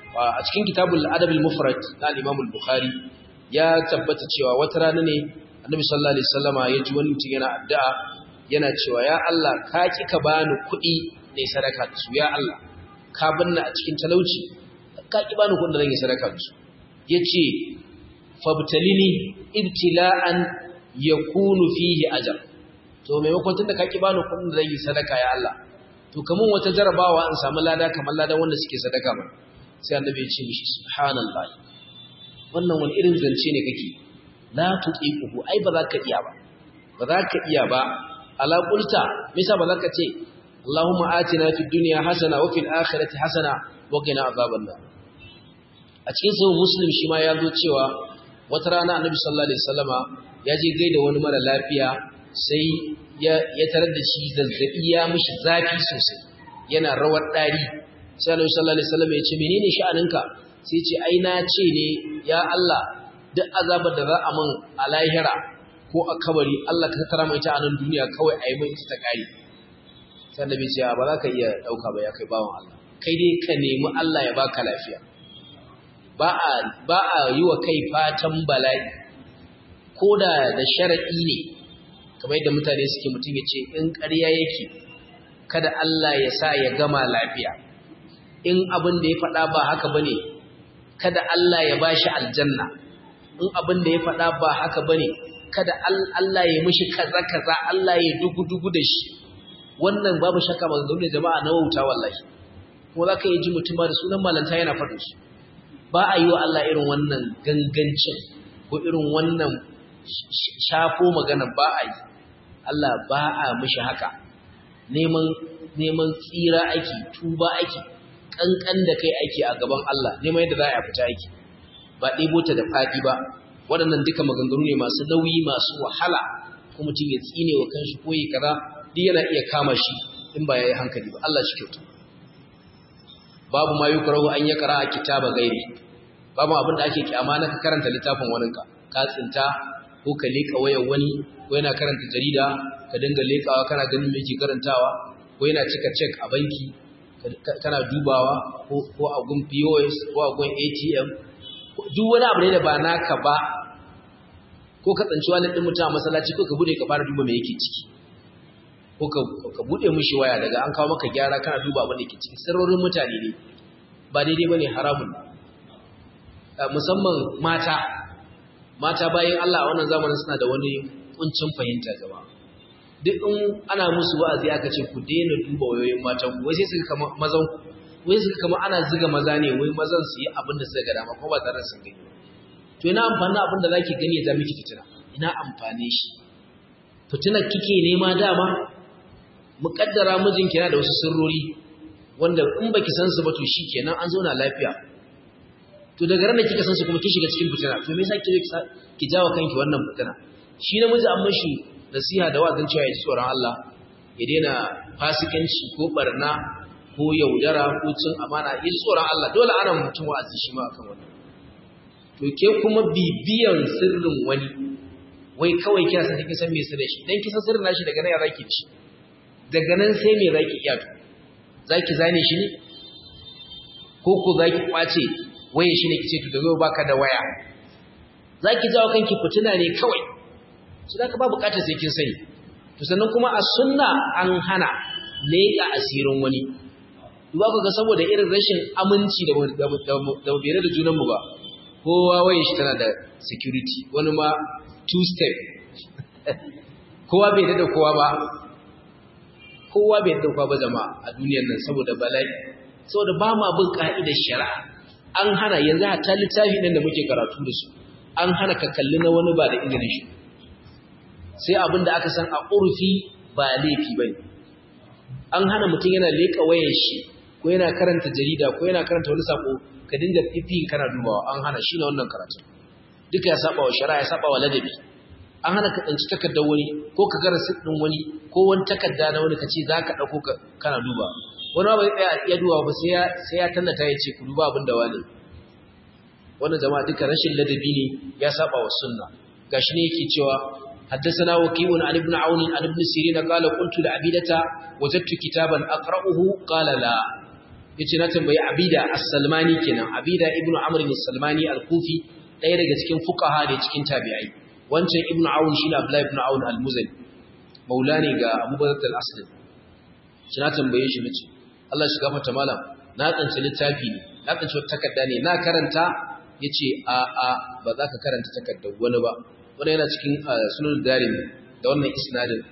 a cikin kitabul adab al-mufrad na Imam al-Bukhari ya tabbata cewa wata rana ne Annabi sallallahu alaihi wasallama ya ji wani mutum yana addu'a yana cewa ya Allah ka ki ka bani kuɗi ne sadaka da su ya Allah ka banna a cikin talauci ka ki bani kuɗin da zan yi sadaka da su yace fabtalini ibtila'an yakunu fihi ajr to maimakon tunda ka ki bani kuɗin da zan yi sadaka ya Allah to kaman wata jarabawa in samu lada kamar ladan wanda suke sadaka ba sai annabi ya ce mishi subhanallahi wannan wani irin zance ne kake la tuqiquhu ai ba za ka iya ba ba za ka iya ba ala qulta misa ba za ka ce Allahumma atina fid dunya hasana wa fil akhirati hasana wa qina azaban nar a cikin sahih muslim shi ma ya zo cewa wata rana annabi sallallahu alaihi wasallama ya je gaida wani mara lafiya sai ya tarar da shi zazzabi ya mishi zafi sosai yana rawar ɗari sai Annabi sallallahu alaihi wasallam ya ce menene sha'aninka sai ya ce ai na ce ne ya Allah duk azabar da za a min a lahira ko a kabari Allah ka tattara mai ta a nan duniya kawai a yi mai ita ta kare sai Annabi ya ce ba za ka iya dauka ba ya kai bawan Allah kai dai ka nemi Allah ya baka lafiya ba a ba a yi wa kai fatan bala'i ko da da sharadi ne kamar yadda mutane suke mutum ya ce in ƙarya yake kada Allah ya sa ya gama lafiya in abin da ya faɗa ba haka ba ne kada Allah ya bashi aljanna in abin da ya faɗa ba haka ba ne kada Allah ya mishi kaza-kaza Allah ya dugu-dugu da shi wannan babu shakka ba zaune jama'a na wauta wallahi kuma za ka yi ji mutum ba da sunan malanta yana faɗin su ba a yi wa Allah irin wannan gangancin ko irin wannan shafo magana ba a yi Allah ba a mishi haka neman neman tsira ake tuba ake kankan da kai aiki a gaban Allah neman yadda za a fita aiki ba ɗebo ta da faɗi ba waɗannan duka maganganu ne masu nauyi masu wahala ko mutum ya tsine wa kanshi ko yi kaza duk yana iya kama shi in ba ya yi hankali ba Allah shi kyauta babu ma yukrahu an ya qara kitaba gairi babu abin da ake kyama na ka karanta littafin waninka ka tsinta ko ka leka wayar wani ko yana karanta jarida ka dinga lekawa kana ganin me yake karantawa ko yana cika check a banki kana dubawa ko a gun POS ko a gun ATM duk wani abu ne da ba naka ba ko ka tsanci wani ɗin mutum a masallaci ko ka bude ka fara duba me yake ciki ko ka bude mishi waya daga an kawo maka gyara kana duba abin da ke ciki sirrorin mutane ne ba daidai bane haramun musamman mata mata bayan Allah a wannan zamanin suna da wani kuncin fahimta gaba duk in ana musu wa'azi aka ce ku daina duba wayoyin matan ku wai sai suka kama mazan ku wai suka kama ana ziga maza ne wai mazan su yi abin da suka ga dama ko ba tare da sun gani to ina amfani abin da zaki gani ya miki fitina ina amfane shi fitinar kike nema dama muƙaddara mijinki yana da wasu sirrori wanda in baki san su ba to shikenan an zauna lafiya to daga ran da kika san su kuma kin shiga cikin fitina to me yasa kike ki jawo kanki wannan fitina shi namiji an mashi nasiha da wazin cewa ya ji tsoron Allah ya daina fasikanci ko barna ko yaudara ko cin amana ya ji tsoron Allah dole ana mutum wa'azi shi ma akan wannan to ke kuma bibiyan sirrin wani wai kawai kina san kin san me sirrin shi dan kin san sirrin nashi daga nan ya zaki ci daga nan sai me zaki iya to zaki zane shi ne ko ko zaki kwace waye shi ne kice to daga baka da waya zaki jawo kanki fitina ne kawai su da ka ba bukatar sai kin sani to sannan kuma a sunna an hana leƙa asirin wani duba ku ga saboda irin rashin aminci da da bere da junan mu ba kowa waye shi tana da security wani ma two step kowa bai da kowa ba kowa bai da kowa ba jama'a a duniyar nan saboda bala'i saboda ba ma bin ka'idar shari'a an hana yanzu hatta littafi nan da muke karatu da su an hana ka kalli na wani ba da izinin shi sai abin da aka san a urfi ba laifi bane an hana mutum yana leka wayar shi ko yana karanta jarida ko yana karanta wani sako ka dinga fifi kana dubawa an hana shi ne wannan karatu duka ya saba wa shari'a ya saba wa ladabi an hana ka tsanci takardar wani ko ka gara din wani ko wani takarda na wani ka ce za ka ɗauko kana duba wani ba zai tsaya ya duba ba sai ya tallata ya ce ku duba abin da wani wannan jama'a duka rashin ladabi ne ya saba wa sunna gashi ne yake cewa حدثنا وكيع عن ابن عون عن ابن سيرين قال قلت لعبيدة وجدت كتابا أقرأه قال لا yace na tambayi Abida As-Salmani kenan Abida ibn Amr As-Salmani Al-Kufi ɗaya daga cikin fuqaha da cikin tabi'ai wancan ibn Aun shine Abdullah ibn Aun Al-Muzani maula ne ga Abu Bakr Al-Aslam shi na tambaye shi nace Allah shi gafarta malam na tsanci littafi ne na tsanci wata takarda ne na karanta yace a a ba za ka karanta takardar wani ba wanda yana cikin sunan darin da wannan isnadin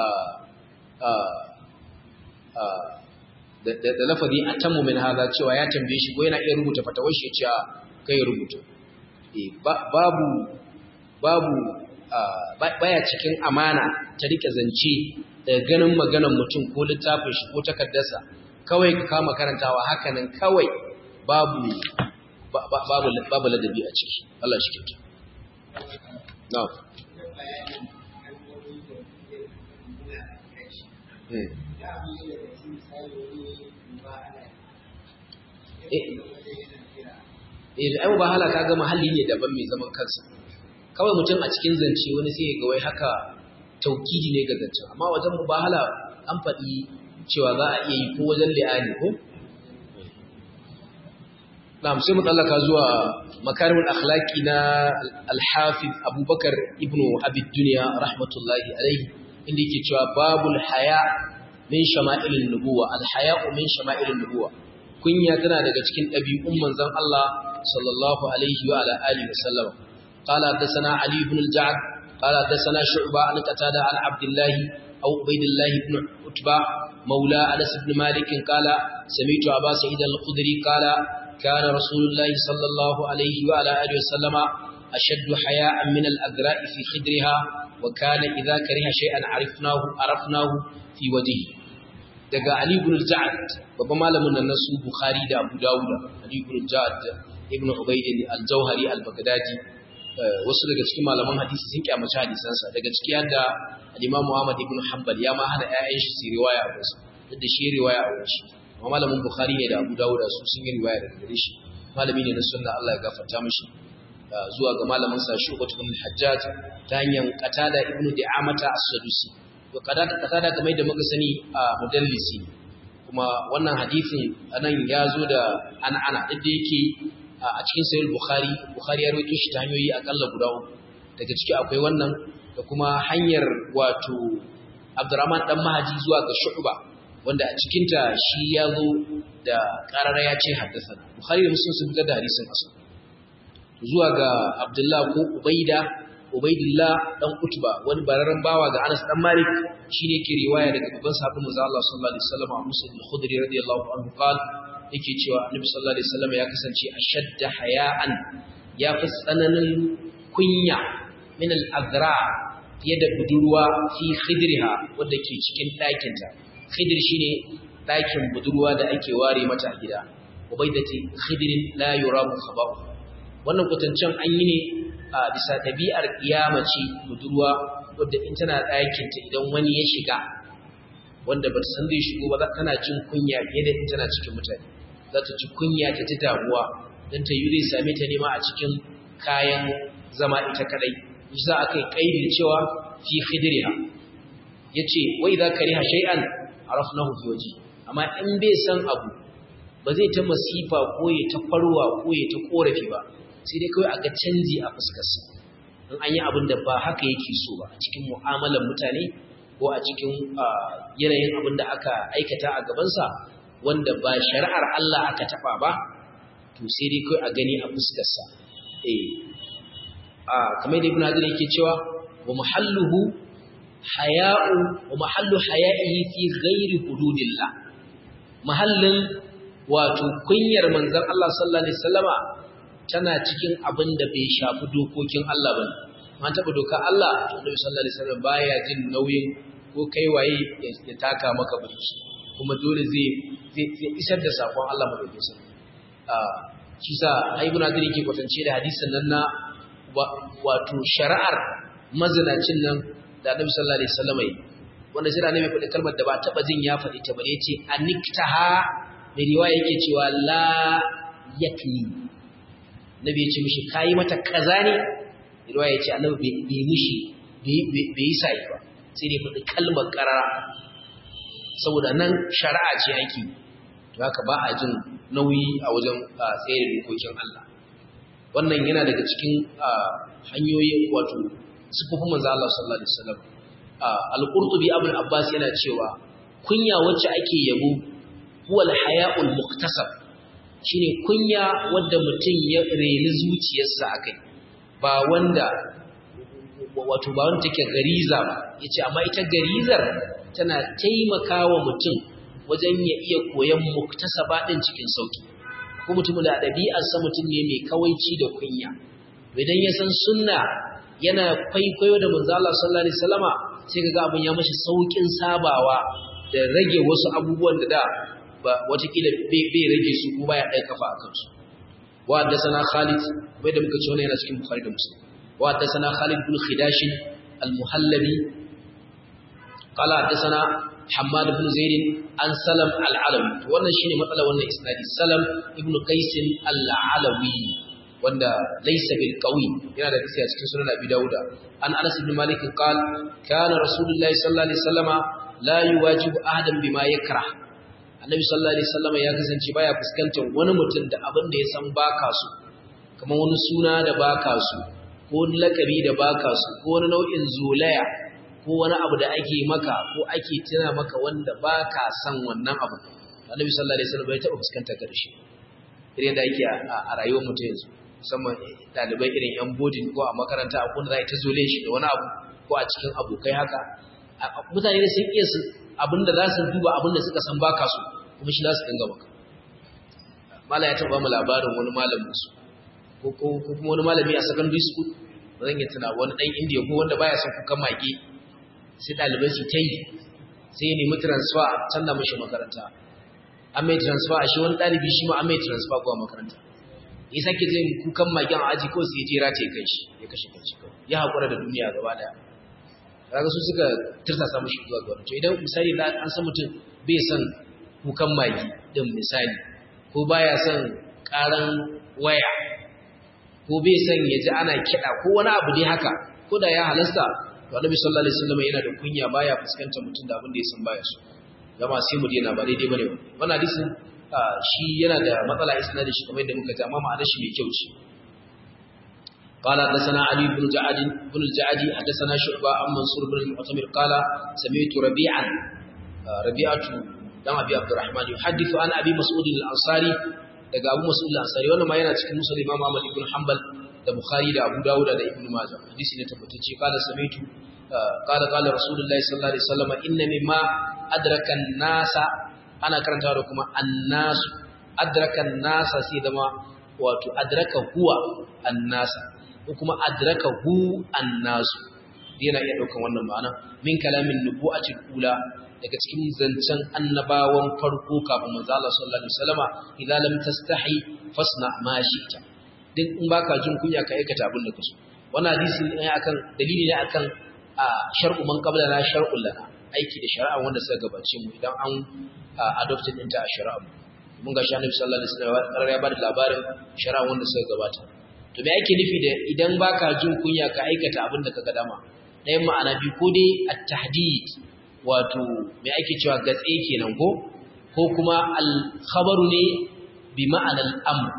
da lafazi a tammu min haza cewa ya tambaye shi ko yana iya rubuta fatawar shi cewa kai rubuta babu babu baya cikin amana ta rike zance daga ganin maganar mutum ko littafin shi ko takardarsa kawai ka kama karantawa hakanan kawai babu babu ladabi a ciki Allah shi kyauta No. Eh, ai mubahala kaga mahalli ne daban mai zaman kansa. Kawai mutum a cikin zance wani sai ga wai haka taukidi ne ga zance. Amma wajen mubahala an faɗi cewa za a iya yi ko wajen li'ani ko? Na'am sai mu tsallaka zuwa makarimul akhlaqi na al-Hafiz Abubakar ibn Abi Dunya rahmatullahi alayhi inda yake cewa babul haya min shama'ilin nubuwa al-haya'u min shama'ilin nubuwa kunya tana daga cikin ɗabi'un manzon Allah sallallahu alaihi wa ala alihi wasallam qala hadathana Ali ibn al-Ja'd qala hadathana Shu'ba an Qatada an Abdullah aw Ubaydullah ibn Utba مولى أنس بن مالك قال سمعت أبا سعيد الخدري قال كان رسول الله صلى الله عليه وعلى آله وسلم أشد حياء من الأذراء في خدرها وكان إذا كره شيئا عرفناه عرفناه في وجهه daga Ali ibn al-Ja'd babban malamin nan nasu Bukhari da Abu Dawud Ali ibn al-Ja'd ibn Ubayd al-Jawhari al-Baghdadi wasu daga cikin malaman hadisi sun kyamaci hadisansa daga ciki yadda al-Imam Muhammad ibn Hanbal ya ma hana ƴaƴan shi su riwaya a wasu duk da shi riwaya a wurin shi amma malamin Bukhari ne da Abu Dawud su sun yi riwaya daga gare shi malami ne na sunna Allah ya gafarta mishi zuwa ga malamin sa Shu'bah ibn al-Hajjaj ta hanyar Qatada ibn Di'amata as-Sadusi to Qatada kamar da muka sani a mudallisi kuma wannan hadisin anan ya zo da an'ana duk da yake a cikin sahih Bukhari Bukhari ya rawaito shi ta hanyoyi akalla guda uku daga ciki akwai wannan da kuma hanyar wato Abdurrahman dan Mahaji zuwa ga Shu'ba wanda a cikin ta shi ya zo da karara ya ce haddasa Bukhari da Muslim sun fitar da hadisin asu zuwa ga Abdullah ko Ubaida Ubaidillah dan Utba wani bararren bawa ga Anas dan Malik shine ke riwaya daga babban sahabban manzo Allah sallallahu alaihi wasallam Musa bin Khudri radiyallahu anhu qala yake cewa Annabi sallallahu alaihi wasallam ya kasance ashadda haya'an ya fi tsananin kunya min al-azra fiye da budurwa fi khidriha wadda ke cikin ɗakinta khidr shine ɗakin budurwa da ake ware mata gida ubaidati khidrin la yuramu khaba'u wannan kwatancen an yi ne a bisa ɗabi'ar ce budurwa wadda in tana ɗakinta idan wani ya shiga wanda ba ta san zai shigo ba tana jin kunya fiye da in tana cikin mutane za ta ji kunya ta ji damuwa don ta yi zai same ta nema a cikin kayan zama ita kadai shi za a kai kaidi cewa fi khidriha yace wai za ka riha shay'an arafnahu fi waji amma in bai san abu ba zai ta masifa ko ya ta farwa ko ya ta korafi ba sai dai kawai a ga canji a fuskarsa in an yi abin da ba haka yake so ba a cikin mu'amalar mutane ko a cikin yanayin abin da aka aikata a gabansa wanda ba shari'ar Allah aka taba ba to sai dai kawai a gani a fuskarsa eh a kamar da ibn Hajar yake cewa wa muhalluhu haya'u wa mahallu haya'ihi fi ghairi hududillah mahallin wato kunyar manzon Allah sallallahu alaihi wasallama tana cikin abin da bai shafi dokokin Allah bane man taba doka Allah Annabi sallallahu alaihi wasallam baya jin nauyin ko kai waye ya taka maka burki kuma dole zai zai isar da sakon Allah madaukakin sa ah shi sa Ibn Hajar yake kwatance da hadisin nan na wato shari'ar mazinacin nan da Annabi sallallahu alaihi wasallam yi wanda sai da Annabi faɗi kalmar da ba taba jin ya faɗi ta bare yace aniktaha da riwaya yake cewa la yakni Nabi ya ce mishi kayi mata kaza ne riwaya ya ce Annabi bai mishi bai yi sai ba sai dai faɗi kalmar karara saboda nan shari'a ce ake to haka ba a jin nauyi a wajen tsaye da dokokin Allah wannan yana daga cikin hanyoyin wato sifofin manzo Allah sallallahu alaihi wasallam al-Qurtubi Abul Abbas yana cewa kunya wacce ake yabo huwa al-haya'ul muktasab shine kunya wanda mutum ya reni zuciyarsa akai ba wanda wato ba wanda take gariza ba yace amma ita garizar tana taimakawa mutum wajen ya iya koyan muktasaba din cikin sauki ko mutum da ɗabi'arsa mutum ne mai kawaici da kunya idan ya san sunna yana kwaikwayo da manzo Allah sallallahu alaihi wasallama sai kaga abun ya mashi saukin sabawa da rage wasu abubuwan da da ba watakila bai rage su ko baya ɗaya kafa a kansu wa haddathana Khalid bai da muka ce wannan yana cikin Bukhari da Muslim wa haddathana Khalid bin Khidash al-Muhallabi qala haddathana Hammad bin Zaid an Salam al-Alawi wannan shine matsalar wannan isnadi Salam ibn Qais al-Alawi wanda laysa bil qawi yana da hadisi a cikin sunan Abi Dawud an Anas ibn Malik qala kana Rasulullahi sallallahu alaihi wasallama la yuwajibu ahadan bima yakrah Annabi sallallahu alaihi wasallama ya kasance baya fuskantar wani mutum da abin da ya san baka su kamar wani suna da baka su ko wani lakabi da baka su ko wani nau'in zolaya ko wani abu da ake maka ko ake tuna maka wanda baka san wannan abu Annabi sallallahu alaihi wasallam bai taɓa fuskantar ka da shi irin da ake a rayuwar mutum yanzu musamman ɗalibai irin yan bodin ko a makaranta a kuna za a ta zole shi da wani abu ko a cikin abokai haka mutane da sun iya su abinda za su duba abinda suka san baka su kuma shi za su dinga maka mala ya taɓa mu labarin wani malamin su ko kuma wani malami a secondary school ba zan yi tuna wani ɗan indiya ko wanda baya son kukan mage sai ɗalibai su ta yi sai ya nemi transfer canza mishi makaranta an mai transfer shi wani ɗalibi shi ma an mai transfer zuwa makaranta ya sake jin kukan magen a aji kawai sai ya jera ta ya kai shi ya kashe kanshi kawai ya haƙura da duniya gaba ɗaya kaga su suka tirsasa mishi zuwa ga to idan misali da an san mutum bai son kukan magi din misali ko baya son karan waya ko bai son ya ji ana kiɗa ko wani abu dai haka ko da ya halasta to annabi sallallahu alaihi wasallam yana da kunya baya fuskantar mutum da abin da ya san baya so jama'a sai mu daina ba daidai bane wannan hadisin shi yana da matsala isnadin shi kamar yadda muka ji amma ma'anar shi mai kyau ce قال حدثنا علي بن جعد بن الجعدي حدثنا شعبة عن منصور بن المعتمر قال سمعت ربيعا ربيعة دم أبي عبد الرحمن يحدث عن أبي مسعود الأنصاري daga Abu Mas'ud al-Ansari wannan ma yana cikin Muslim Imam Ahmad ibn Hanbal da Bukhari da Abu Dawud da Ibn Majah hadisi ne tabbatacce kala samitu qala qala Rasulullahi sallallahu alaihi wasallam inna mimma adraka an-nasa ana karantawa da kuma an-nas adraka an-nasa sai da ma wato adraka huwa an-nasa ko kuma adraka hu an-nasu yana iya daukan wannan ma'ana min kalamin nubu'atil ula daga cikin zancen annabawan farko kafin manzo Allah sallallahu alaihi wasallama idza lam tastahi fasna ma shi'ta duk in baka jin kunya ka aikata abin da kaso wannan hadisi ne akan dalili ne akan shar'u man qablana shar'ul lana aiki da shari'a wanda suka gabace mu idan an adopted ɗinta a shari'a mun ga Annabi sallallahu alaihi wasallam ya bada labarin shari'a wanda suka gabata to me yake nufi da idan baka jin kunya ka aikata abin da kaga dama ɗayan ma'ana biyu ko dai at-tahdid wato me ake cewa gatse kenan ko ko kuma al-khabaru ne bi ma'anar amr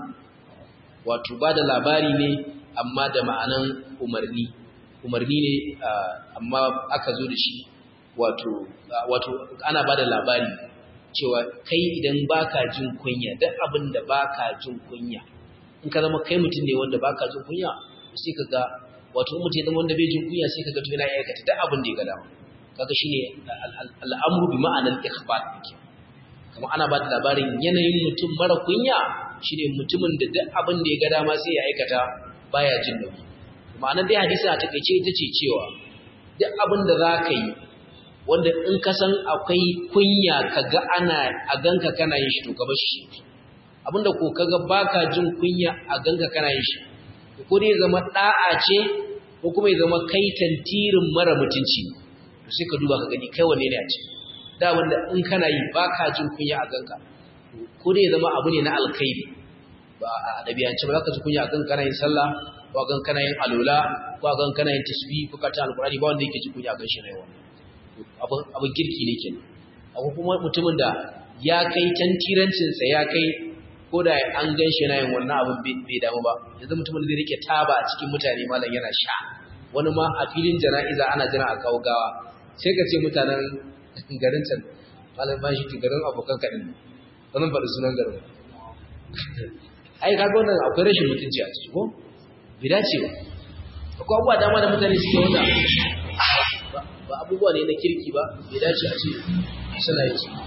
wato ba da labari ne amma da ma'anan umarni umarni ne amma aka zo da shi wato wato ana ba da labari cewa kai idan baka jin kunya duk abin da baka jin kunya in ka zama kai mutum ne wanda baka jin kunya sai ka ga wato mutum ya zama wanda bai jin kunya sai ka ga to yana aikata duk abin da ya ga dama kaga shine al'amru bi ma'anar ikhbar yake kuma ana ba da labarin yanayin mutum mara kunya shine mutumin da duk abin da ya ga dama sai ya aikata baya jin nauyi ma'anar dai hadisi a takeice ita ce cewa duk abin da za ka yi wanda in ka san akwai kunya ka ga ana a ganka kana yin shi to ka bar shi abinda ko kaga baka jin kunya a ganka kana yin shi ko dai zama da'a ce ko kuma ya zama kai tantirin mara mutunci to sai ka duba ka gani kai wanne ne a ce da wanda in kana yi baka jin kunya a ganka ko dai zama abu ne na alkhairi ba a dabiyance ba za ka ji kunya a ganka kana yin sallah ko a ganka kana yin alola ko a ganka kana yin tasbih ko ka ta alqur'ani ba wanda yake ji kunya a gan shi ne wannan abin kirki ne kenan akwai kuma mutumin da ya kai tantirancinsa ya kai ko da an gan shi yana yin wannan abin bai damu ba yanzu mutumin da zai rike taba a cikin mutane malam yana sha wani ma a filin jana'iza ana jira a kawo gawa sai ka ce mutanen garin can malam ba shi garin abokan kaɗin wannan faɗi sunan garin ai ka ga wannan akwai rashin mutunci a ciki ko bai dace ba akwai abubuwa dama da mutane suke wanda ba abubuwa ne na kirki ba bai dace a ce suna yi su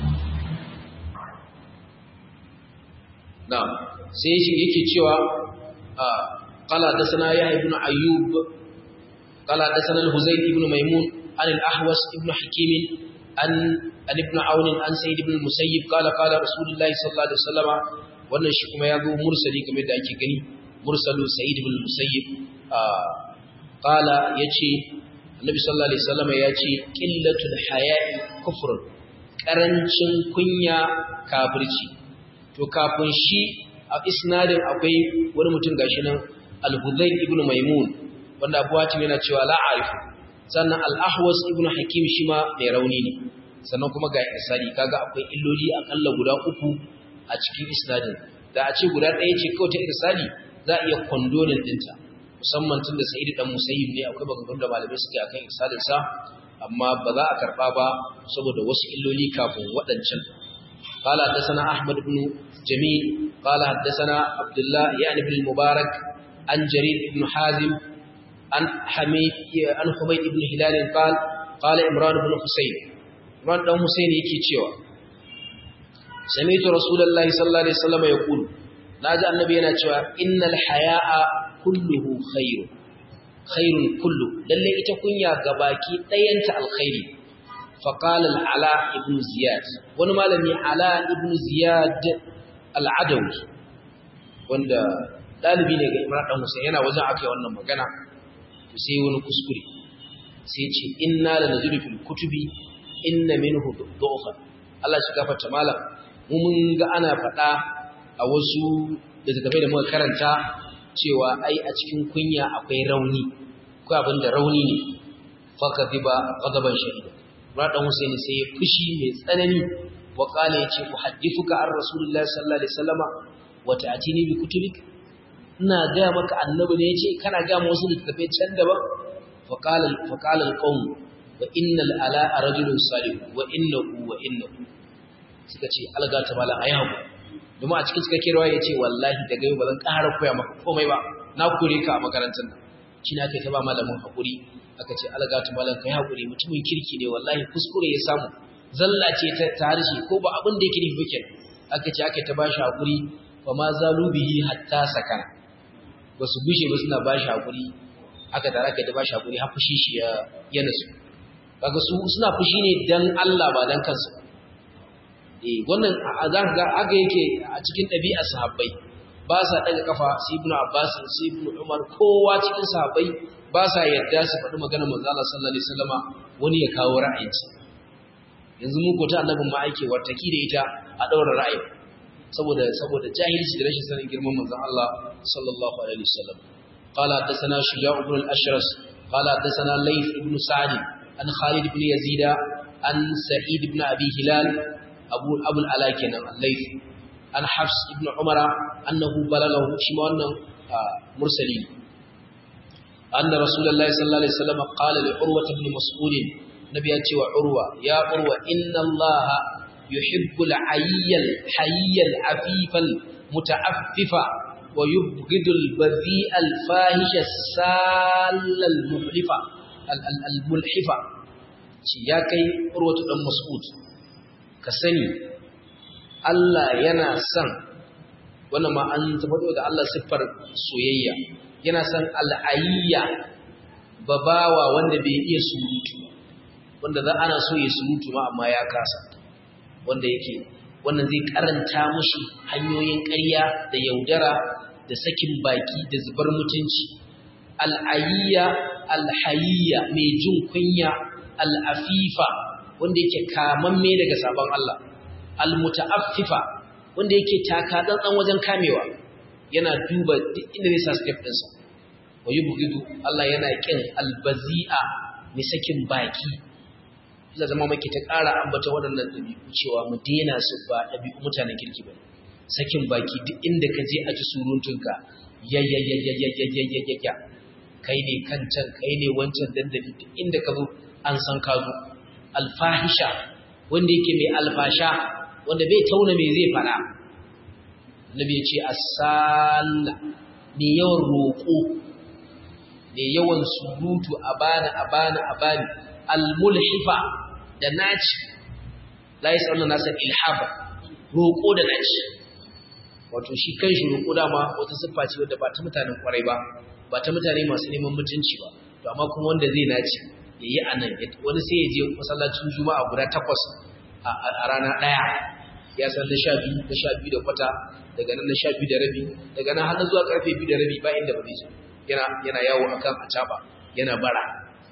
na sai shi yake cewa qala dasana ya ibn ayyub qala dasana al-huzayl ibn maimun an al-ahwas ibn hakim an an ibn aun an sayyid ibn musayyib qala qala rasulullahi sallallahu alaihi wasallam wannan shi kuma ya zo mursali kamar da ake gani mursalu sayyid ibn musayyib qala yace Annabi sallallahu alaihi wasallam ya ce qillatul haya'i kufrun karancin kunya kafirci to kafin shi a isnadin akwai wani mutum gashi nan al-Hudayl ibn Maimun wanda Abu Hatim yana cewa la arifu sannan al-Ahwas ibn Hakim shi ma mai rauni ne sannan kuma ga isnadi kaga akwai illoli akalla guda uku a cikin isnadin da a ce guda ɗaya ce kawai ta isnadi za a iya kondonin dinta musamman tun da sa'idu dan musayyib ne akwai maganganun da malamai suke akan irsalin sa amma ba za a karba ba saboda wasu illoli kafin waɗancan qala hadathana ahmad ibn jamil qala hadathana abdullah yani ibn mubarak an jarir ibn hazim an hamid an humayd ibn hilal qala qala imran ibn husayn imran dan husayn yake cewa sami'tu rasulullahi sallallahu alaihi wasallam yaqulu naji annabi yana cewa innal haya'a kulluhu khairu khairun kullu lalle ita kunya gabaki dayanta alkhairi فقال العلاء ابن زياد wani malami ala ibn ziyad al-adawi wanda dalibi ne ga Imran dan Hussein yana wajen akai wannan magana sai wani kuskure sai ce inna la nazilu fil kutubi inna minhu du'fa Allah shi gafarta malam mu mun ga ana faɗa a wasu da daga da muka karanta cewa ai a cikin kunya akwai rauni ko abin da rauni ne faka diba ghadaban shadida Radan Husaini sai ya fushi mai tsanani wa kala yace ku hadithuka an Rasulullahi sallallahu alaihi wasallama wa ta'tini bi kutubik ina ga maka annabi ne yace kana ga mu wasu littafai can daban fa qala fa qala alqawm wa innal ala rajulun salih wa innahu wa innahu suka ce alga ta mala ayi haku domin a cikin cikakken rawa yace wallahi daga yau ba zan ƙara koya maka komai ba na kore ka a makarantar nan shi na kai ta ba malamin hakuri aka ce algatu malam kai hakuri mutumin kirki ne wallahi kuskure ya samu zalla ce ta harshe ko ba abin da yake nufi ba kenan aka ce aka ta bashi hakuri fa ma zalu bihi hatta sakana ba su bushe ba suna bashi hakuri aka tare aka ta bashi hakuri har fushi shi ya ya nasu kaga su suna fushi ne dan Allah ba dan kansu eh wannan za ga aga yake a cikin ɗabi'ar sahabbai ba sa daga kafa sai ibnu abbas sai ibnu umar kowa cikin sahabbai ba sa yadda su faɗi maganar manzo Allah sallallahu alaihi wasallama wani ya kawo ra'ayinsa yanzu mu ko ta annabin ma ake wartaki da ita a daura ra'ayi saboda saboda jahilci da rashin sanin girman manzo Allah sallallahu alaihi wasallam qala hadathana shuja' ibn al-ashras qala hadathana layth ibn sa'd an khalid ibn yazid an sa'id ibn abi hilal abu abu al-ala kenan al-layth an hafs ibn umara annahu balaghahu shi ma wannan mursali أن رسول الله صلى الله عليه وسلم قال لعروة بن مسعود نبي أتي وعروة يا عروة إن الله يحب العي الحي العفيف المتعفف ويبغض البذيء الفاحش السال المحلف الملحف يا كي عروة بن مسعود كسني الله ينا سن wannan ma an tabbata da Allah siffar soyayya yana san al'ayya babawa wanda bai iya surutu wanda za ana so ya surutu ma amma ya kasa wanda yake wannan zai karanta mushi hanyoyin ƙarya da yaudara da sakin baki da zubar mutunci al'ayya alhayya mai jin kunya al'afifa wanda yake kamamme daga sabon Allah almutaaffifa wanda yake taka tsantsan wajen kamewa yana duba duk inda zai sa step ɗinsa wa yi bugidu Allah yana ƙin albazi'a mai sakin baki ila zama maki ta ƙara ambata waɗannan ɗabi'u cewa mu daina su ba ɗabi'u mutanen kirki ba sakin baki duk inda ka je a ji suruntunka ya ya ya ya ya ya ya ya ya ya kai ne kan can kai ne wancan dandali duk inda ka zo an san ka zo alfahisha wanda yake mai alfasha wanda bai tauna mai zai fara Nabi ya ce asalla mai yawan roƙo mai yawan surutu a bani a bani a bani almulhifa da naci la yasallu nasa ilhaba roƙo da naci wato shi kanshi roƙo dama wata siffa ce wadda ba ta mutanen kwarai ba ba ta mutane masu neman mutunci ba to amma kuma wanda zai naci yayi anan wani sai ya je masallacin juma'a guda takwas a rana ɗaya ya san na sha biyu na sha biyu da kwata daga nan na sha biyu da rabi daga nan har na zuwa karfe biyu da rabi ba inda ba zai je yana yana yawo akan acaba yana bara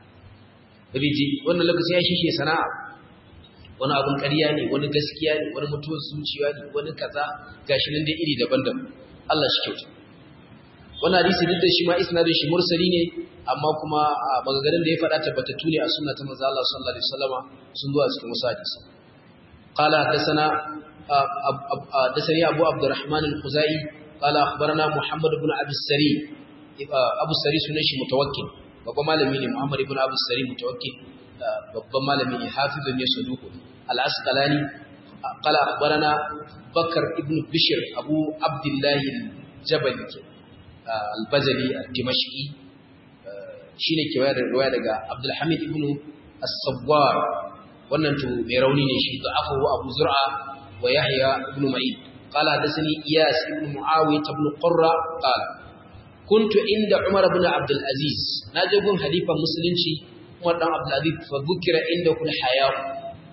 riji wannan lokaci ya shishe sana'a wani abun ƙarya ne wani gaskiya ne wani mutuwar zuciya ne wani kaza gashi nan dai iri daban-daban Allah shi kyauta wannan hadisi duk da shi ma isnadin shi mursali ne amma kuma maganganun da ya faɗa tabbatattu ne a sunna ta manzo Allah sallallahu alaihi wasallama sun zo a cikin wasu hadisi قال حدثنا حدثني ابو عبد الرحمن الخزاعي قال اخبرنا محمد بن ابي السري ابو السري sunan shi mutawakkil babban malami ne Muhammad ibn Abu Sari mutawakkil babban malami ne hafizun ne saduq al-Asqalani qala akhbarana Bakar ibn Bishr Abu Abdullah al-Jabali al-Bajali al-Dimashqi shine ke wayar riwaya daga Abdul Hamid ibn As-Sawwar wannan to mai rauni ne shi da afu Abu Zur'a wa Yahya ibn Ma'in qala hadathani Iyas ibn Muawiyah ibn Qurra qala kuntu inda Umar ibn Abdul Aziz naje gun halifan musulunci Umar dan Abdul Aziz fa bukira inda kul haya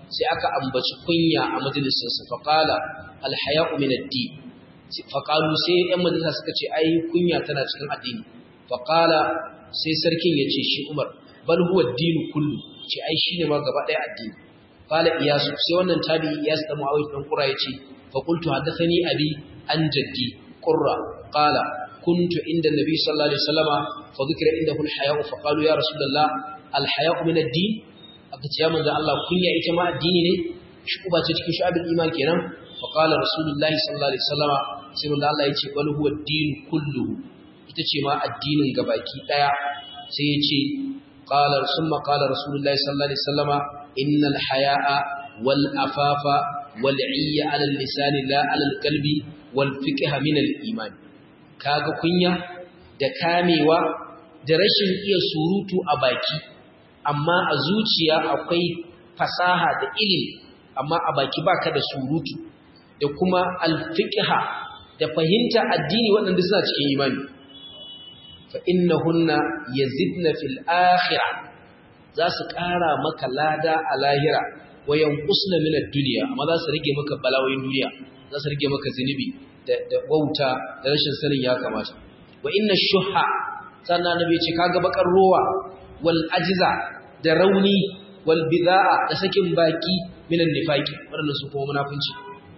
sai aka ambaci kunya a majalisinsa faƙala alhaya'u min ad-din faƙalu sai ‘yan majalisa suka ce ai kunya tana cikin addini faƙala sai sarkin ya ce shi umar bal huwa dinu kullu ce ai shi ne ma gaba ɗaya addini ƙala iyasu sai wannan tabi iyasu da mu'awiyar ɗan ƙura ya ce faƙultu haddasani abi an jaddi ƙurra ƙala kuntu inda nabi sallallahu alaihi wasallama fa dhikra indahu alhaya'u fa qalu ya rasulullah alhaya'u min ad-din aka ce ya manzo Allah kunya ita ma addini ne shi uba ce cikin shu'abul iman kenan فقال رسول الله صلى الله عليه وسلم sai manzo Allah yace bal huwa ad-din kulluhu ita ce ma addinin gabaki daya sai yace qala summa qala rasulullahi sallallahu alaihi wasallama innal haya'a wal afafa wal 'iyya 'ala al-lisani la 'ala al-qalbi wal fiqha min al-iman kaga kunya da kamewa da rashin iya surutu a baki amma a zuciya akwai fasaha da ilimi amma a baki baka da surutu da kuma alfiqha da fahimta addini waɗanda suna cikin imani fa innahunna yazidna fil akhirah za su ƙara maka lada a lahira wa yanqusna min ad-dunya amma za su rage maka balawoyin duniya za su rage maka zinubi da da wauta da rashin sanin ya kamata wa inna shuha sannan annabi ce kaga bakar rowa wal ajza da rauni wal bid'a da sakin baki minan nifaqi wannan su kuma munafunci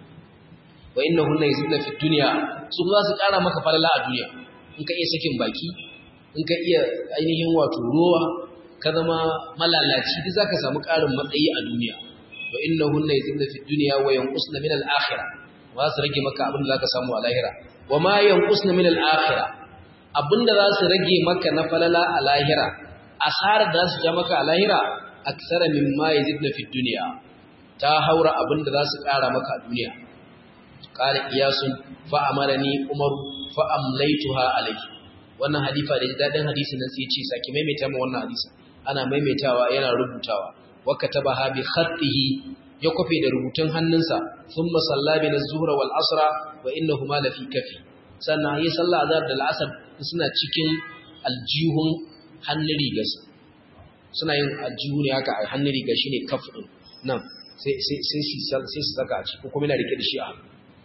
wa innahunna yazidna fi dunya su za su kara maka falala a duniya in ka iya sakin baki in ka iya ainihin wato rowa ka zama malalaci duk zaka samu karin matsayi a duniya wa innahunna yazidna fi dunya wa yanqusna min al-akhirah wa su rage maka abin da zaka samu a lahira wa ma yanqusna min al-akhirah abinda za su rage maka na falala a lahira asarar da za su ja maka a lahira aksara mimma yazidna fi dunya ta haura abinda za su kara maka a duniya qala iyasun fa amarani umar fa amlaytuha alayhi wannan hadifa da dadin hadisin nan sai ya ce saki maimaita mu wannan hadisin ana maimaitawa yana rubutawa wa katabaha bi khatihi ya kofe da rubutun hannunsa thumma salla bi az-zuhra wal asra wa innahuma la fi kafi sannan yayi sallah azhar da al-asr suna cikin aljihun hannun rigarsa suna yin aljihu ne haka a hannun riga shine kaf din nan sai sai sai sai su saka a ciki ko kuma yana rike da shi a hannu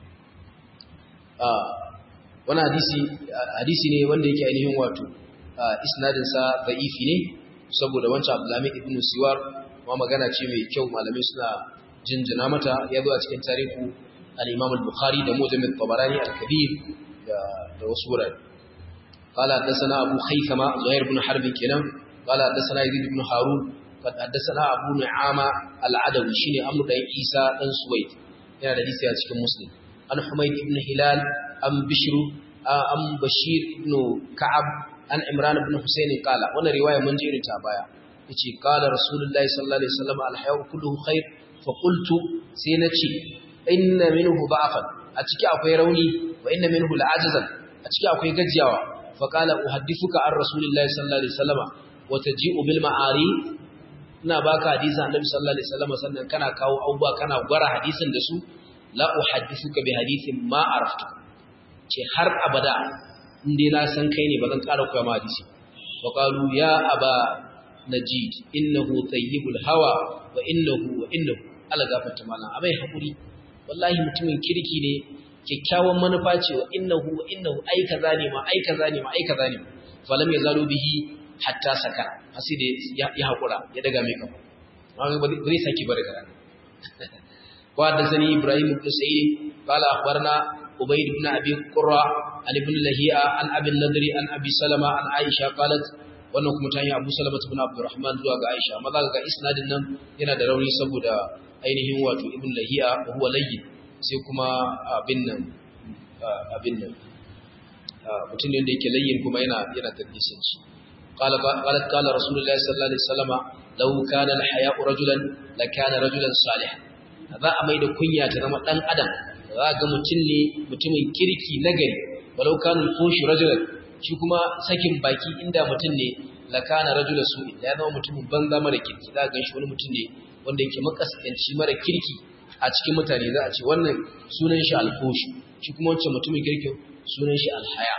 wani hadisi hadisi ne wanda yake ainihin wato isnadin sa da'ifi ne saboda wancan Abdulhamid ibn Siwar ma magana ce mai kyau malamai suna jinjina mata ya zo a cikin tarihu al-Imam al-Bukhari da Mujam al-Tabarani al-Kabir da wasu wurare قال حدثنا أبو خيثمة زهير بن حرب كنم قال حدثنا يزيد بن هارون قد حدثنا أبو نعامة العدوي شيني أمر داي عيسى بن سويد yana da hadisi a cikin Muslim an Humayd ibn Hilal an Bishr an Bashir ibn Ka'ab an Imran ibn Husayn qala wannan riwaya mun ji ta baya yace qala Rasulullahi sallallahu alaihi wasallam al-hayu kulluhu khair fa qultu sai nace inna minhu da'afan a ciki akwai rauni wa inna minhu la'ajazan a ciki akwai gajiyawa fa qala uhaddithuka an Rasulillahi sallallahu alaihi wasallam wa taji'u bil ma'ari ina baka hadisin Annabi sallallahu alaihi wasallam sannan kana kawo abubuwa kana gwara hadisin da su la uhaddithuka bi hadithin ma araftu ce har abada inde na san kai ne bazan ƙara koya ma hadisi wa qalu ya aba najid innahu tayyibul hawa wa innahu wa innahu ala gafarta malan abai hakuri wallahi mutumin kirki ne kyakkyawan manufa ce wa innahu wa innahu ai kaza ne ma ai kaza ne ma ai kaza ne falam yazalu bihi hatta saka hasi da ya hakura ya daga mai kafa amma ba zai saki bari kana wa da sani ibrahim ibn sa'id qala akhbarna ubayd ibn abi qurra an ibn lahiya an abi nadri an abi salama an aisha qalat wannan kuma ta yi abu salama ibn abdurrahman zuwa ga aisha amma ga isnadin nan yana da rauni saboda ainihin wato ibn lahiya huwa layyin sai kuma abin nan abin nan mutum ne da yake layyin kuma yana yana tadlisin shi قال قالت قال رسول الله صلى الله عليه وسلم لو كان الحياء رجلا لكان رجلا صالحا za a mai da kunya ta zama dan adam za ga mutum ne mutumin kirki nagari walau kan fushi rajulan shi kuma sakin baki inda mutum ne la kana rajulan su ya zama mutumin banza mara kirki za ga shi wani mutum ne wanda yake makaskanci mara kirki a cikin mutane za a ce wannan sunan shi alfushi shi kuma wancan mutumin kirki sunan shi alhaya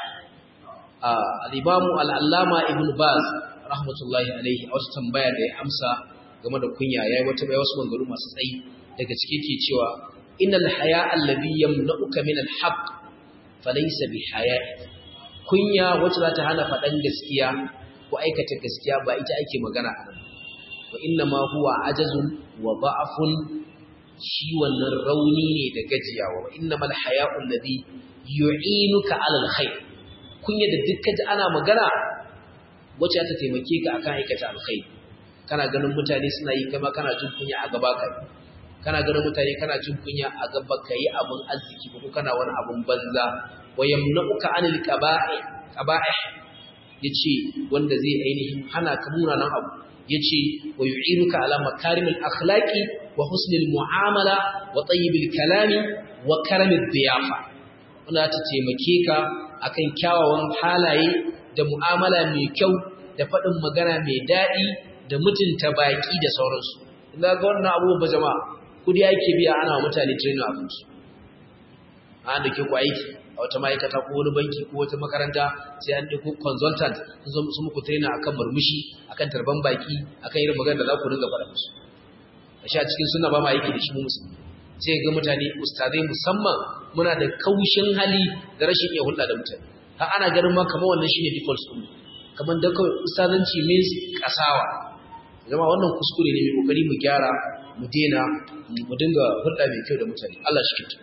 al'imamu al'allama ibn baz rahmatullahi alaihi a wata tambaya da ya amsa game da kunya yayi wata bai wasu mangaru masu tsayi daga cike ke cewa innal haya alladhi yamna'uka min al-haqq falaysa bi haya kunya wacce za ta hana faɗan gaskiya ko aikata gaskiya ba ita ake magana a nan wa inna ma huwa ajazun wa da'afun shi wannan rauni ne da gajiyawa wa inna mal haya'u alladhi yu'inuka 'ala al-khair kunya da dukkan ji ana magana wacce ta taimake ka akan aikata alkhair kana ganin mutane suna yi kama kana jin kunya a gaba kai kana ganin mutane kana jin kunya a gaba kai abun arziki ko kana wani abun banza wa yamna'uka 'anil qaba'i qaba'ih yace wanda zai ainihin hana ka munanan abu yace wa yu'inuka 'ala makarimil akhlaqi wa husnil mu'amala wa tayyibil kalami wa karamid diyafa wanda ta taimake ka akan kyawawan halaye da mu'amala mai kyau da faɗin magana mai daɗi da mutunta baƙi da sauransu ina ga wannan abubuwan ba jama'a kudi ake biya ana wa mutane training abinci an da ke ku aiki a wata ma'aikata ko wani banki ko wata makaranta sai an ɗauko consultant sun zo muku trainer akan murmushi akan tarban baƙi akan irin magana da za ku dinga faɗa musu a sha cikin suna ba ma aiki da shi mu musulmi sai ga mutane ustazai musamman muna da kaushin hali da rashin iya hulɗa da mutane har ana ganin ma kamar wannan shine default din kamar da kawai ustazanci means kasawa zama wannan kuskure ne mai kokari mu gyara mu dena mu dinga hulɗa mai kyau da mutane Allah shi kinta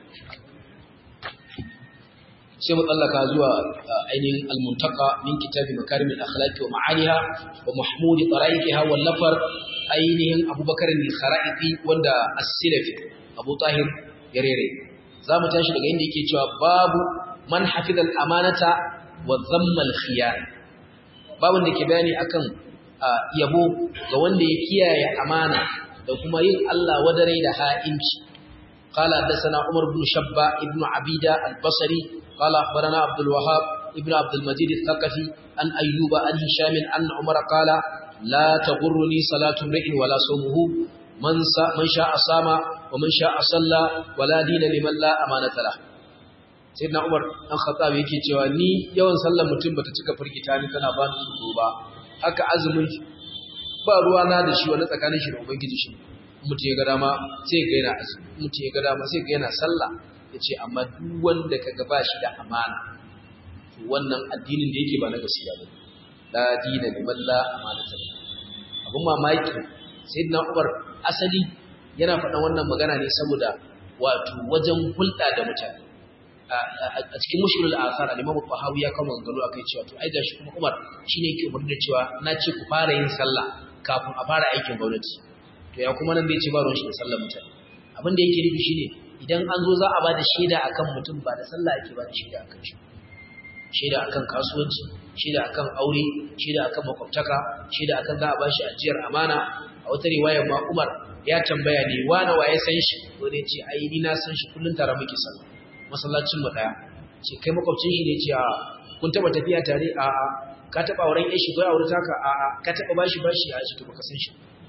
sai mu tsallaka zuwa ainihin al-muntaka min kitabi makarimil akhlaqi wa ma'aniha wa mahmud tara'iqiha wal lafar ainihin abubakar al-kharaiti wanda as-silafi abu tahir yarere za mu tashi daga inda yake cewa babu man hafizal amanata wa zammal khiyar babun da ke bayani akan yabo ga wanda ya kiyaye amana da kuma yin Allah wadare da ha'inci قال حدثنا عمر بن شبة ابن عبيدة البصري قال أخبرنا عبد الوهاب ابن عبد المجيد الثقفي عن أيوب عن هشام عن عمر قال لا تغرني صلاة امرئ ولا صومه من من شاء صام ومن شاء صلى ولا دين لمن لا أمانة له sayyidina Umar dan Khattab yake cewa ni yawan sallar mutum bata cika firgita ni tana ba ni tsoro ba haka azumin ba ruwa na da shi wani tsakanin shi da ubangiji shi mutum ya ga dama sai ga yana azumi mutum ya ga dama sai ga yana sallah yace amma duk wanda kaga ba shi da amana to wannan addinin da yake ba na gaskiya ba la dina liman la amanata lahu abun mamaki sayyidina Umar asali yana faɗan wannan magana ne saboda wato wajen hulɗa da mutane a cikin mushkilul asar al-Imam Tahawi ya kawo maganganu akai cewa to ai gashi kuma Umar shine yake umarni da cewa na ce ku fara yin sallah kafin a fara aikin gwamnati to ya kuma nan bai ce ba ruwan shi da sallar mutane abin da yake nufi shine idan an zo za a ba da shaida akan mutum ba da sallah ake ba da shaida akan shi shaida akan kasuwanci shaida akan aure shaida akan makwabtaka shaida akan za a ba shi ajiyar amana a wata riwayar ma Umar ya tambaya ne wani waye san shi wani ya ce ai ni na san shi kullun tare muke sallah masallacin mu daya ce kai makwabcin shi ne ce a kun taba tafiya tare a a ka taba auren yashi ko aure taka a a ka taba bashi bashi a shi to baka san shi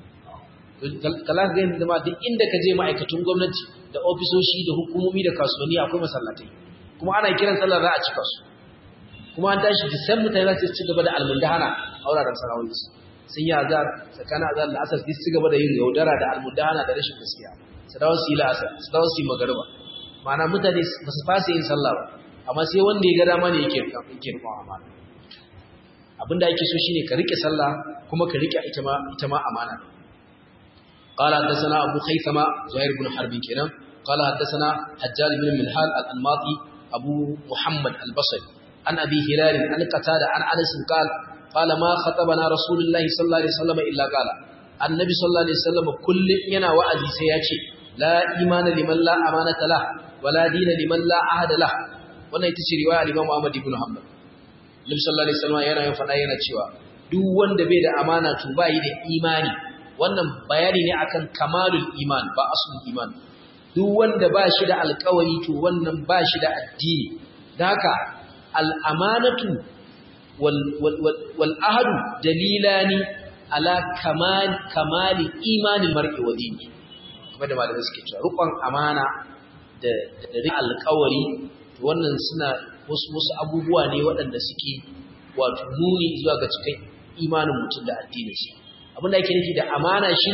kala ga yanda ma duk inda ka je ma'aikatun gwamnati da ofisoshi da hukumomi da kasuwanni akwai masallatai kuma ana kiran sallar za a cika su kuma an tashi da san mutane za su ci gaba da almundahana a wuraren sarawoyi sun yi azar tsakanin azar da asar su ci gaba da yin yaudara da almundahana da rashin gaskiya su dawo su yi la'asar su dawo su yi magariba ma'ana mutane ba su fasa yin sallah ba amma sai wanda ya ga dama ne yake yake rikon amana abinda ake so shine ka rike sallah kuma ka rike ita ma ita ma amana qala hadathana abu khaythama zuhair ibn harb kenan qala hadathana hajjal ibn minhal al-anmati abu muhammad al-basri an abi hilal an qatada an anas qala qala ma khatabana rasulullahi sallallahu alaihi wasallam illa qala annabi sallallahu alaihi wasallam kullun yana wa'azi sai ya ce la imana liman la amanata lah wala dina liman la ahada lah wannan ita ce riwaya al-Imam Ahmad ibn Hanbal Nabi sallallahu alaihi wasallam yana yin fada yana cewa duk wanda bai da amana to bai da imani wannan bayani ne akan kamalul iman ba aslul iman duk wanda ba shi da alƙawari to wannan ba shi da addini dan haka al-amanatu wal wal wal ahadu dalilani ala kamal kamali imanil mar'i wa dini kuma da malamai suke cewa rukun amana da da alƙawari wannan suna wasu wasu abubuwa ne waɗanda suke wato nuni zuwa ga cikin imanin mutum da addinin shi abin da ake nufi da amana shine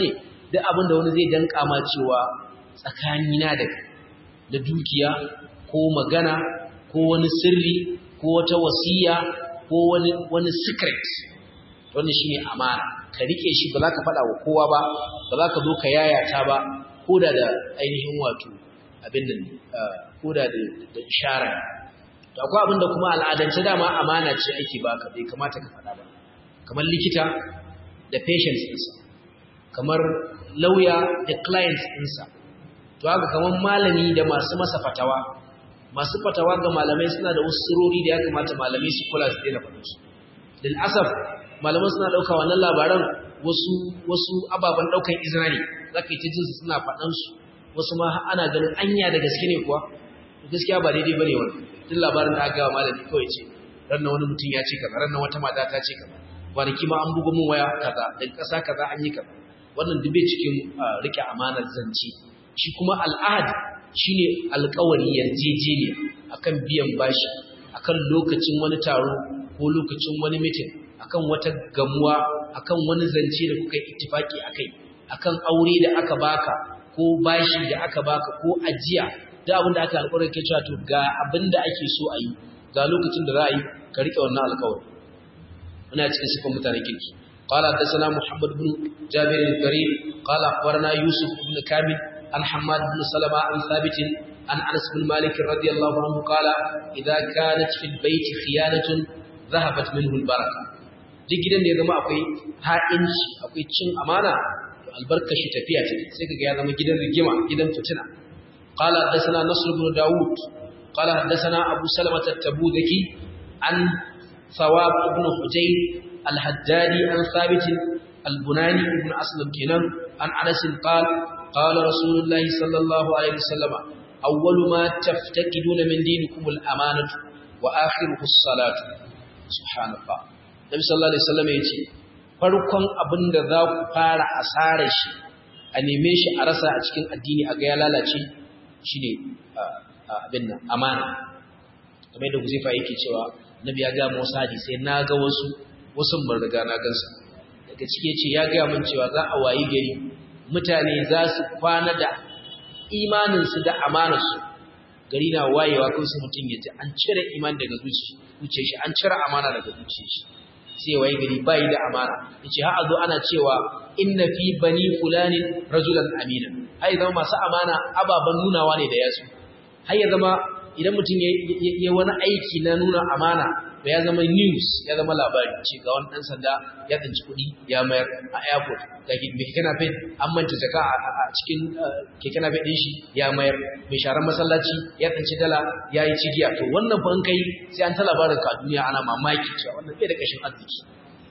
duk abin da wani zai danka ma cewa tsakanina da da dukiya ko magana ko wani sirri ko wata wasiya ko wani wani secret wannan shine amana ka rike shi ba za ka faɗa wa kowa ba ba za ka zo ka yayata ba ko da da ainihin wato abin nan ko da da ishara to akwai abin da kuma al'adance dama amana ce ake baka bai kamata ka faɗa ba kamar likita da patients ɗinsa kamar lauya da clients ɗinsa to haka kamar malami da masu masa fatawa masu fatawa ga malamai suna da wasu sirori da ya kamata malamai su kula su daina faɗin su lil asaf malaman suna ɗauka wannan labaran wasu wasu ababen ɗaukan izina ne za ka yi ta jinsu suna faɗan su wasu ma ana ganin anya da gaske ne kuwa gaskiya ba daidai bane wannan duk labarin da aka gawa malami kawai ce ran wani mutum ya ce kaza ran wata mata ta ce kaza kwanaki ma an buga mun waya kaza daga ƙasa kaza an yi kaza wannan dube cikin rike amanar zance shi kuma al'ahad shine alƙawari yarjejeniya akan biyan bashi akan lokacin wani taro ko lokacin wani mitin akan wata gamuwa akan wani zance da kuka yi ittifaki akai akan aure da aka baka ko bashi da aka baka ko ajiya da abin da aka alƙawarin ke cewa to ga abin da ake so a yi ga lokacin da za a yi ka riƙe wannan alƙawari muna cikin sifan mutanen kirki قال حدثنا محمد بن جابر الكريم قال اخبرنا يوسف بن كامل عن حماد بن سلمة عن ثابت عن انس بن مالك رضي الله عنه قال اذا كانت في البيت خيانه ذهبت منه البركه duk gidan da ya zama akwai ha'inci akwai cin amana to albarkar shi tafiya ce sai kaga ya zama gidan rigima gidan fitina qala hadathana nasr ibn daud qala hadathana abu salamah at-tabudaki an ثواب بن حجين الحدادي عن ثابت البناني بن أسلم كنان عن أنس قال قال رسول الله صلى الله عليه وسلم أول ما تفتقدون من دينكم الأمانة وآخره الصلاة سبحان الله النبي صلى الله عليه وسلم يقول farkon abin da za ku fara asarar shi a neme shi a rasa a cikin addini a ga ya lalace shine abin nan amana kamar yadda Huzaifa yake cewa Nabi ya ga Musa hadisi na ga wasu wasu mun riga na gansu daga cike ce ya ga mun cewa za a wayi gari mutane za su kwana da imanin su da amanar su gari na wayewa kai su mutun ya ji an cire iman daga zuciyar shi an cire amana daga zuciyar shi sai wayi gari bai da amana yace har azo ana cewa inna fi bani fulanin rajulan amina ai zama masu amana ababan nunawa ne da yasu har ya zama idan mutum ya wani aiki na nuna amana da ya zama news ya zama labari ce ga wani ɗan sanda ya tsinci kuɗi ya mayar a airport ga mai keke nafe an manta jaka a cikin keke nafe ɗin shi ya mayar mai sharar masallaci ya tsinci dala ya yi cigiya to wannan fa kai sai an ta labarin ka duniya ana mamaki cewa wannan bai da ƙashin arziki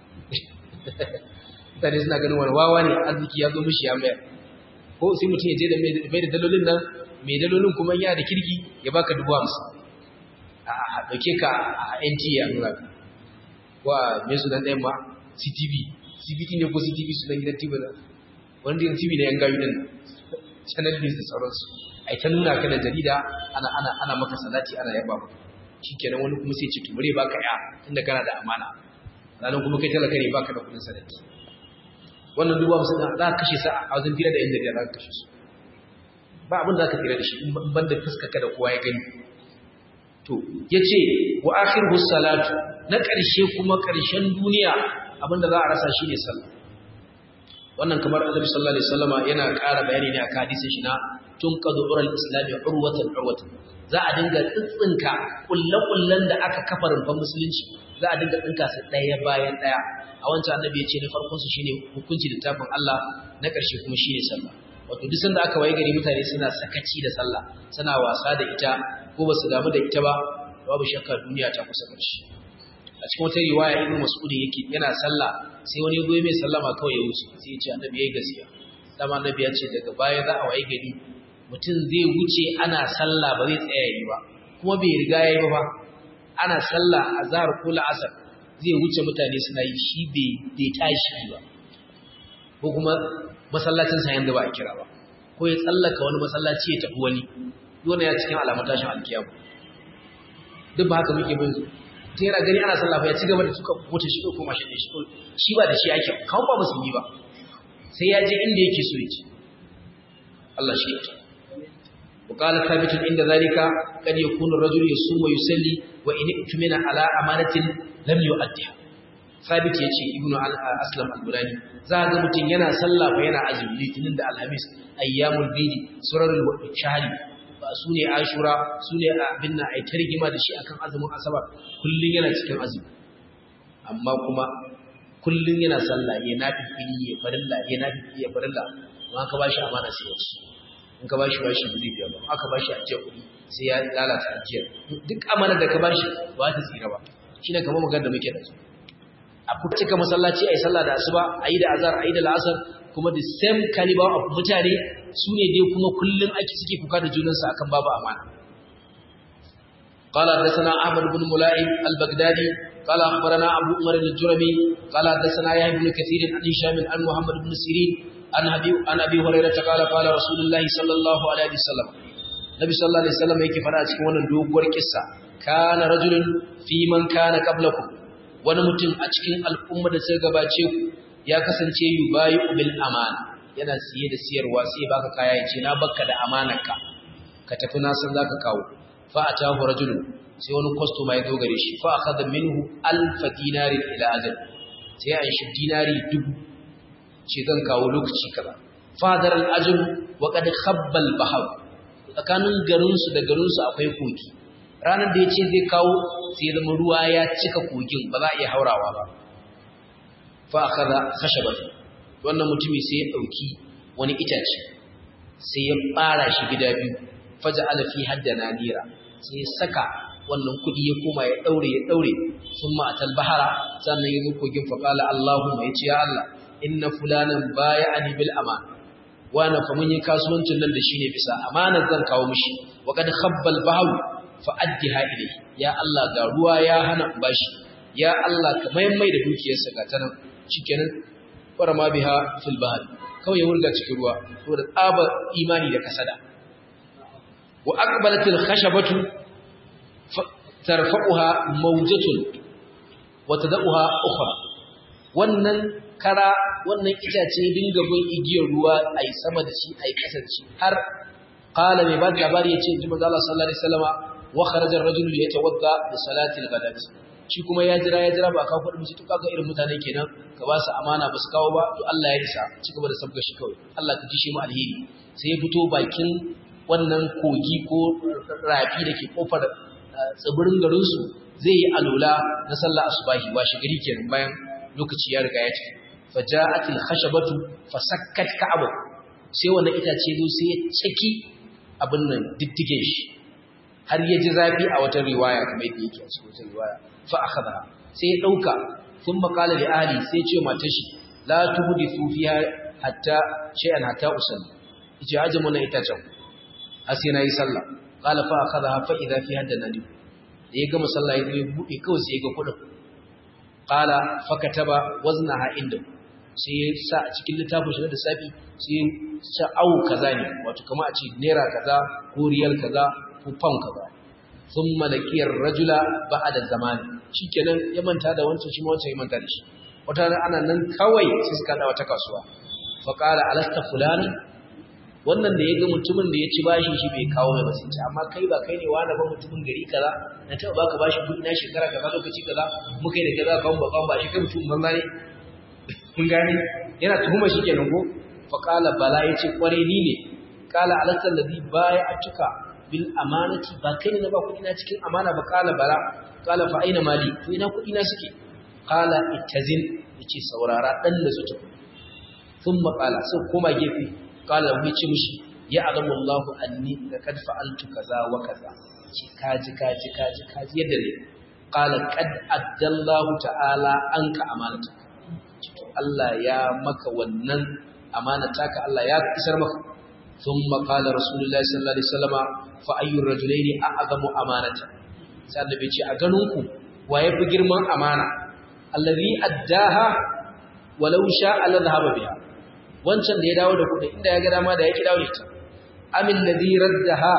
mutane suna ganin wani wawa ne arziki ya zo mishi ya mayar ko sai mutum ya je da mai da dalolin nan mai dalolin kuma yana da kirki ya baka dubu hamsin a ɗauke ka a NT ya nuna ka ko a mai sunan ɗayan ma CTV CBT ne ko CTV sunan gidan TV na wani gidan TV na yan gayu ɗin channel news da sauransu a ta nuna ka da jarida ana ana ana maka salati ana yaba maka shikenan wani kuma sai ce to bare baka ya tunda kana da amana ranar kuma kai talaka ne baka da kudin sadaki wannan dubu hamsin za ka kashe sa a wajen fira da yan jarida za ka kashe su ba abin da aka tsira da shi in ban da fuskaka da kowa ya gani to yace wa akhiru salatu na ƙarshe kuma ƙarshen duniya abin da za a rasa shi ne sallah wannan kamar annabi sallallahu alaihi wasallama yana ƙara bayani ne akan hadisin shi na tunqadu ural islami urwatan urwatan za a dinga tsitsinka kullakullan da aka kafa rumfan musulunci za a dinga tsinka su ɗaya bayan ɗaya a wancan annabi ya ce na farkon su shine hukunci littafin Allah na ƙarshe kuma shine sallah wato duk sanda aka waye gari mutane suna sakaci da sallah suna wasa da ita ko ba su damu da ita ba babu shakka duniya ta kusa ƙarshe a cikin wata riwaya ibnu mas'ud yake yana sallah sai wani goyi mai sallama kawai ya wuce sai ya ce annabi yayi gaskiya dama annabi ya ce daga baya za a waye gari mutum zai wuce ana sallah ba zai tsaya yi ba kuma bai riga yayi ba ana sallah azhar ko la'asar zai wuce mutane suna yi shi bai tashi ba ko kuma masallacin sa yanda ba a kira ba ko ya tsallaka wani masallaci ya tafi wani dole ya cikin alamun tashin alkiyama duk ba haka muke bin ta yana gani ana sallah ya ci gaba da suka wuce shi ko mashin shi shi ba da shi ake kawo ba musulmi ba sai ya je inda yake so ya je Allah shi ya وقال ثابت عند ذلك قد يكون الرجل يصوم ويصلي وإن اؤتمن على أمانة لم يؤدها ثابت yace ibnu aslam al-burani za ga mutun yana sallah fa yana azumi litinin da alhamis ayyamul bid surarul shahri ba sune ashura sune abin nan ai tarjima da shi akan azumin asabar kullun yana cikin azumi amma kuma kullun yana sallah ya nafi fili ya farilla ya nafi fili ya farilla amma ka bashi amana sai ya ci in ka bashi bashi ba zai biya ba aka bashi ajiyar kuɗi sai ya lalata ajiyar duk amanar da ka bashi ba ta tsira ba shine kamar magana da muke da su a cika masallaci ayi sallah da asuba ayi da azhar ayi da la'asar kuma the same caliber of mutane su ne dai kuma kullum ake suke kuka da junansu akan babu amana قال حدثنا احمد بن ملائم البغدادي قال اخبرنا ابو عمر الجرمي قال حدثنا يحيى بن كثير عن هشام عن محمد بن سيرين عن ابي عن ابي هريره قال قال رسول الله صلى الله عليه وسلم Nabi sallallahu alaihi wasallam yake fara cikin wannan doguwar kissa kana rajulun fi man kana qablakum wani mutum a cikin al'umma da suka gabace ku ya kasance yubayu bil amana yana siye da siyarwa sai baka kaya yace na bakka da amanarka ka tafi na san zaka kawo fa atahu rajulun sai wani customer ya dogare shi fa akhadha minhu alf dinarin ila ajal sai an shi dinari dubu ce zan kawo lokaci kaza fadar al-ajr wa qad khabba al-bahr tsakanin garinsu da garinsu akwai kogi ranar da ya ce zai kawo sai zama ruwa ya cika kogin ba za a iya haurawa ba fa aka za kashe ba wannan mutumi sai ya ɗauki wani itace sai ya ɓara shi gida biyu faja alafi haddana nira sai ya saka wannan kuɗi ya koma ya ɗaure ya ɗaure sun ma'atal bahara sannan ya zo kogin faƙala Allahumma ya ce ya Allah inna fulanan baya ani bil amana wani fa mun yi kasuwancin nan da shi ne bisa amanar zan kawo mishi wa kad khabbal bahu fa addiha ilayhi ya Allah ga ruwa ya hana bashi ya Allah ka maimai da dukiyarsa ga tanan shikenan fara ma biha fil bahr kawai ya wurga cikin ruwa saboda tsaba imani da kasada wa aqbalatil khashabatu tarfa'uha mawjatun wa tad'uha ukhra wannan kara wannan itace dinga bin igiyar ruwa a yi sama da shi a yi ƙasar shi har ƙala mai ba da labari ya ce ji maza Allah sallallahu alaihi wasallama wa kharajar rajulu ya tawadda da salatil gadat shi kuma ya jira ya jira ba ka faɗi mishi to kaga irin mutane kenan ka ba su amana ba su kawo ba to Allah ya isa ci gaba da sabga shi kawai Allah ka ji shi mu alheri sai ya fito bakin wannan kogi ko rafi da ke kofar tsibirin garinsu zai yi alola na sallah asubahi washe gari kenan bayan lokaci ya riga ya tafi faja'atil khashabatu fasakkat ka'aba sai wannan itace zo sai ya caki abin nan diddige shi har ya ji zafi a wata riwaya kamar yadda yake a cikin riwaya fa akhadha sai ya dauka thumma qala li ahli sai ce matar shi la tuhdithu fiha hatta shay'an hatta usalli yace aje mun itacen har sai nayi sallah qala fa akhadha fa idha fiha danadi da ya gama sallah ya bude kawai sai ya ga kudin qala fa kataba waznaha inda sai ya sa a cikin littafin shi da safi sai ya sa au kaza ne wato kamar a ce naira kaza ko riyal kaza ko pound kaza thumma laqiyar rajula ba'da zamani shikenan ya manta da wancan shi ma wancan ya manta da shi wata ana nan kawai sai suka da wata kasuwa fa qala alasta fulana wannan da ya ga mutumin da ya ci bashin shi bai kawo mai basinci amma kai ba kai ne wani ba mutumin gari kaza na taɓa baka bashi kuɗi na shekara kaza lokaci kaza muka yi da kaza kan ba kan ba shi kai mutum banza ne kun gane yana tuhuma shi kenan ko fa qala bala yace kware ni ne qala alasal ladhi baya atuka bil amanati ba kai ne na ba kuɗi na cikin amana ba qala bala qala fa aina mali to ina kuɗi na suke qala ittazin yace saurara dan da su tafi thumma qala sai koma gefe qala mu ce mishi ya alamu Allah anni laqad fa'altu kaza wa kaza ce kaji kaji kaji kaji yadda ne qala qad addallahu ta'ala anka amanata to Allah ya maka wannan amanata ka Allah ya isar maka thumma qala rasulullahi sallallahu alaihi wasallama fa ayyur rajulaini a'zamu amanata sai annabi ce a ganin ku waye fi girman amana allazi addaha walau sha'a la dhahaba biha wancan da ya dawo da kuɗi inda ya ga dama da ya ki dawo da ita amin ladhi raddaha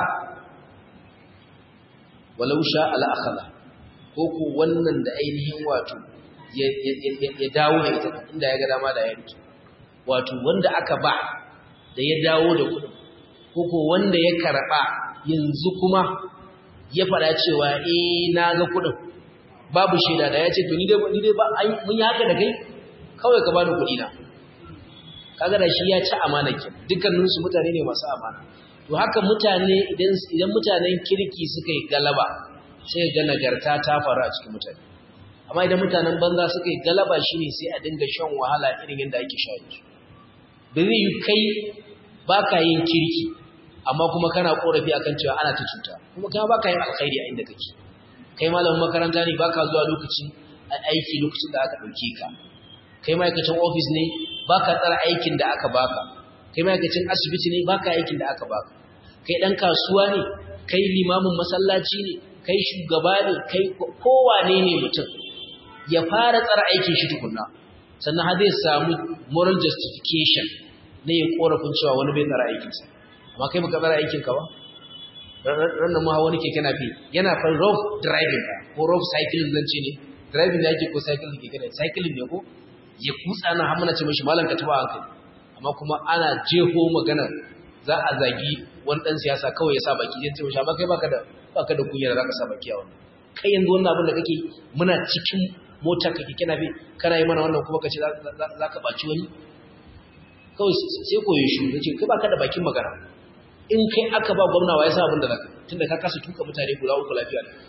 walau sha'a la akhadha ko ko wannan da ainihin wato ya dawo da ita inda ya ga dama da ya rike wato wanda aka ba da ya dawo da kuɗin ko ko wanda ya karɓa yanzu kuma ya faɗa cewa eh na ga kuɗin babu shaida da ya ce to ni dai ni dai ba mun yi haka da kai kawai ka bani kuɗi na kaga da shi ya ci amana ki dukkanin su mutane ne masu amana to haka mutane idan idan mutanen kirki suka yi galaba sai ga nagarta ta faru a cikin mutane amma idan mutanen banza suka yi galaba shine sai a dinga shan wahala irin yadda ake sha yanzu da zai yi kai baka yin kirki amma kuma kana korafi akan cewa ana ta cuta kuma kai baka yin alkhairi a inda kake kai malamin makaranta ne baka zuwa lokaci aiki lokacin da aka dauke ka kai ma'aikacin ofis ne baka tsara aikin da aka baka kai ma'aikacin asibiti ne baka aikin da aka baka kai dan kasuwa ne kai limamin masallaci ne kai shugaba ne kai kowane ne mutum ya fara tsara aikin shi tukunna sannan har zai samu moral justification ne ya korafin cewa wani bai tsara aikinsa amma kai baka tsara aikin ka ba ranar ma wani keke na fi yana fa rough driving ko rough cycling zan ce ne driving da yake ko cycling keke ne cycling ne ko ya kutsa na hamuna ce mashi malam ka taba hankali amma kuma ana jeho magana za a zagi wani dan siyasa kawai ya sa baki ya ce mashi amma kai baka da baka da kunya da zaka sa baki a wannan kai yanzu wannan abin da kake muna cikin mota kake kana bi kana yi mana wannan kuma kace za ka baci wani kawai sai koyo shi yace kai baka da bakin magana in kai aka ba gwamna wa yasa abin da zaka tunda ka kasa tuka mutane guda uku lafiya ne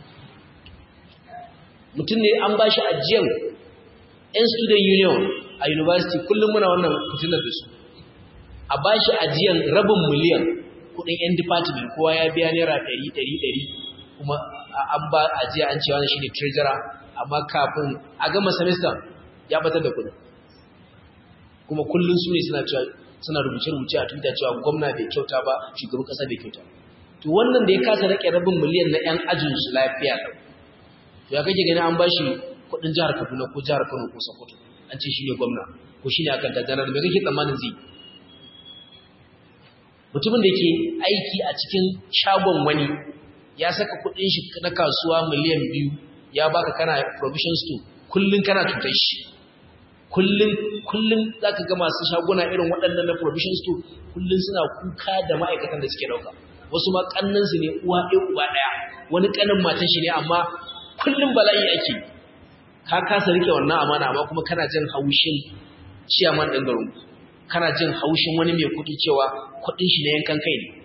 mutum ne an bashi ajiyar yan student union a university kullum muna wannan fitinar da su a bashi ajiyar rabin miliyan kudin yan department kowa ya biya naira ɗari ɗari ɗari kuma an ba ajiya an cewa shi ne treasurer amma kafin a gama semester ya batar da kudin kuma kullum su ne suna cewa suna rubuce-rubuce a twitter cewa gwamna bai kyauta ba shugaban kasa bai kyauta to wannan da ya kasa rake rabin miliyan na yan ajin su lafiya ɗau to ya kake gani an ba shi kuɗin jihar kaduna ko jihar kano ko sokoto an ce shi ne gwamna ko shi ne akan tajanar mai kake tsammanin zai mutumin da ke aiki a cikin shagon wani ya saka kuɗin shi na kasuwa miliyan biyu ya baka kana provision store kullum kana cutar shi kullum kullum zaka ga masu shaguna irin waɗannan na provision store kullum suna kuka da ma'aikatan da suke dauka wasu ma kannan su ne uwa ɗaya uba ɗaya wani kanin matan shi ne amma kullum bala'i ake ka kasa rike wannan amana amma kuma kana jin haushin ciyaman ɗin garin kana jin haushin wani mai kuɗi cewa kuɗin shi na yankan kai ne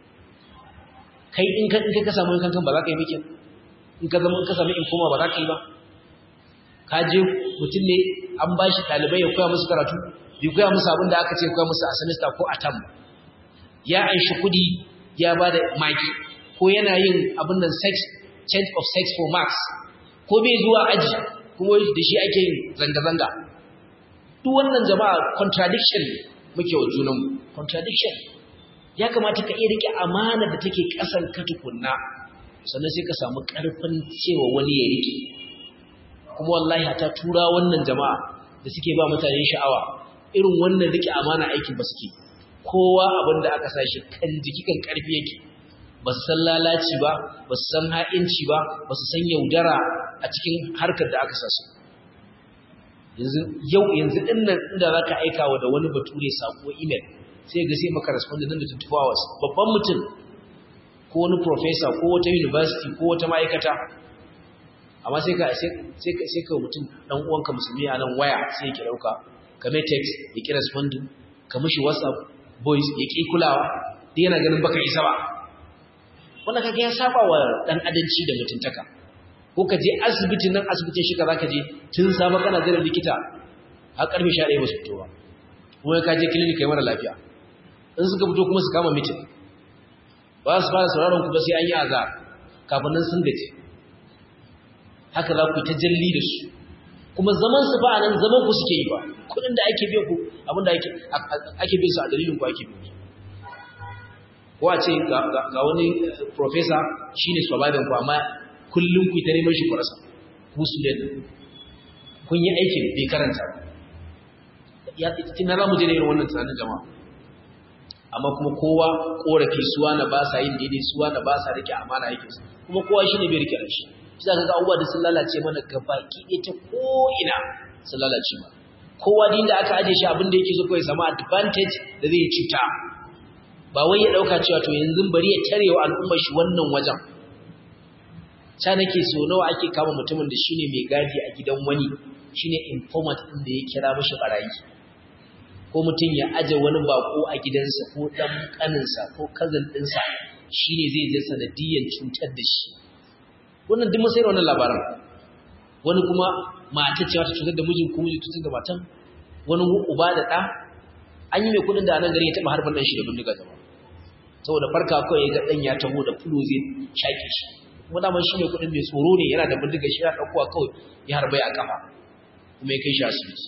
kai in ka in ka samu yankan kan ba za ka yi bikin in ka zama in ka samu informa ba za ka yi ba ka je mutum ne an ba shi ɗalibai ya koya musu karatu bai koya musu abin da aka ce koya musu a semester ko a tam ya anshi kuɗi ya ba da maki ko yana yin abin nan sex change of sex for marks ko bai zuwa aji kuma da shi ake yin zanga-zanga duk wannan jama'a contradiction muke wa junanmu contradiction ya kamata ka iya rike amana da take ƙasan ka tukunna sannan sai ka samu ƙarfin cewa wani ya rike kuma wallahi ta tura wannan jama'a da suke ba mutane sha'awa irin wannan rike amana aikin ba suke kowa abin da aka sashi kan jiki kan karfi yake ba su san lalaci ba ba su san ha'inci ba ba su san yaudara a cikin harkar da aka sa su yanzu yau yanzu din nan inda zaka aika wa da wani bature sako email sai ga sai maka respond nan da 24 hours babban mutum ko wani professor ko wata university ko wata ma'aikata amma sai ka sai ka sai ka mutum dan uwanka musulmi a nan waya sai ki dauka ka mai text ya ki responding ka mishi whatsapp voice ya ki kulawa dai yana ganin baka isa ba wannan kaga ya saba wa dan adanci da mutuntaka ko ka je asibitin nan asibitin shi ka zaka je tun safa kana jiran likita har karfe 11 ba su fito ba kuma ka je clinic kai mara lafiya in suka fito kuma su kama meeting ba su fara sauraron ku ba sai an yi azar kafin nan sun gaji haka za ku ta jalli da su kuma zaman su ba nan zaman ku suke yi ba kudin da ake biyan ku abin da ake ake biyan su a dalilin ku ake biyan su ko a ce ga wani professor shine survivor ku amma kullum ku ta neman shi ku rasa ku student kun yi aikin bai karanta ya tina za mu je da irin wannan tunanin jama'a amma kuma kowa korafi suwa na ba sa yin daidai suwa na ba sa rike amana aikinsu kuma kowa shi ne bai rike shi shi za ka ga abubuwa da sun lalace mana gabaki ɗaya ta ko'ina sun lalace ma kowa din da aka aje shi abin da yake so kawai samu advantage da zai cuta ba wai ya dauka cewa to yanzu bari ya tarewa al'ummar shi wannan wajen ta nake so nawa ake kama mutumin da shine mai gadi a gidan wani shine informant din da ya kira mishi barayi ko mutum ya aje wani bako a gidansa ko dan kaninsa ko cousin dinsa shine zai je sanadiyan cutar da shi wannan duk mun sai wannan labarin wani kuma mata ce ta cutar da mijin ko miji cutar da matan wani uba da ɗa an yi mai kudin da anan gari ya taɓa harfan ɗan shi da bindiga zama saboda farka kawai ya ga ɗan ya taho da fulo zai shaƙe shi kuma daman shi mai kudin mai tsoro ne yana da bindiga shi ya ɗaukowa kawai ya harbai a kafa kuma ya kai shi asibiti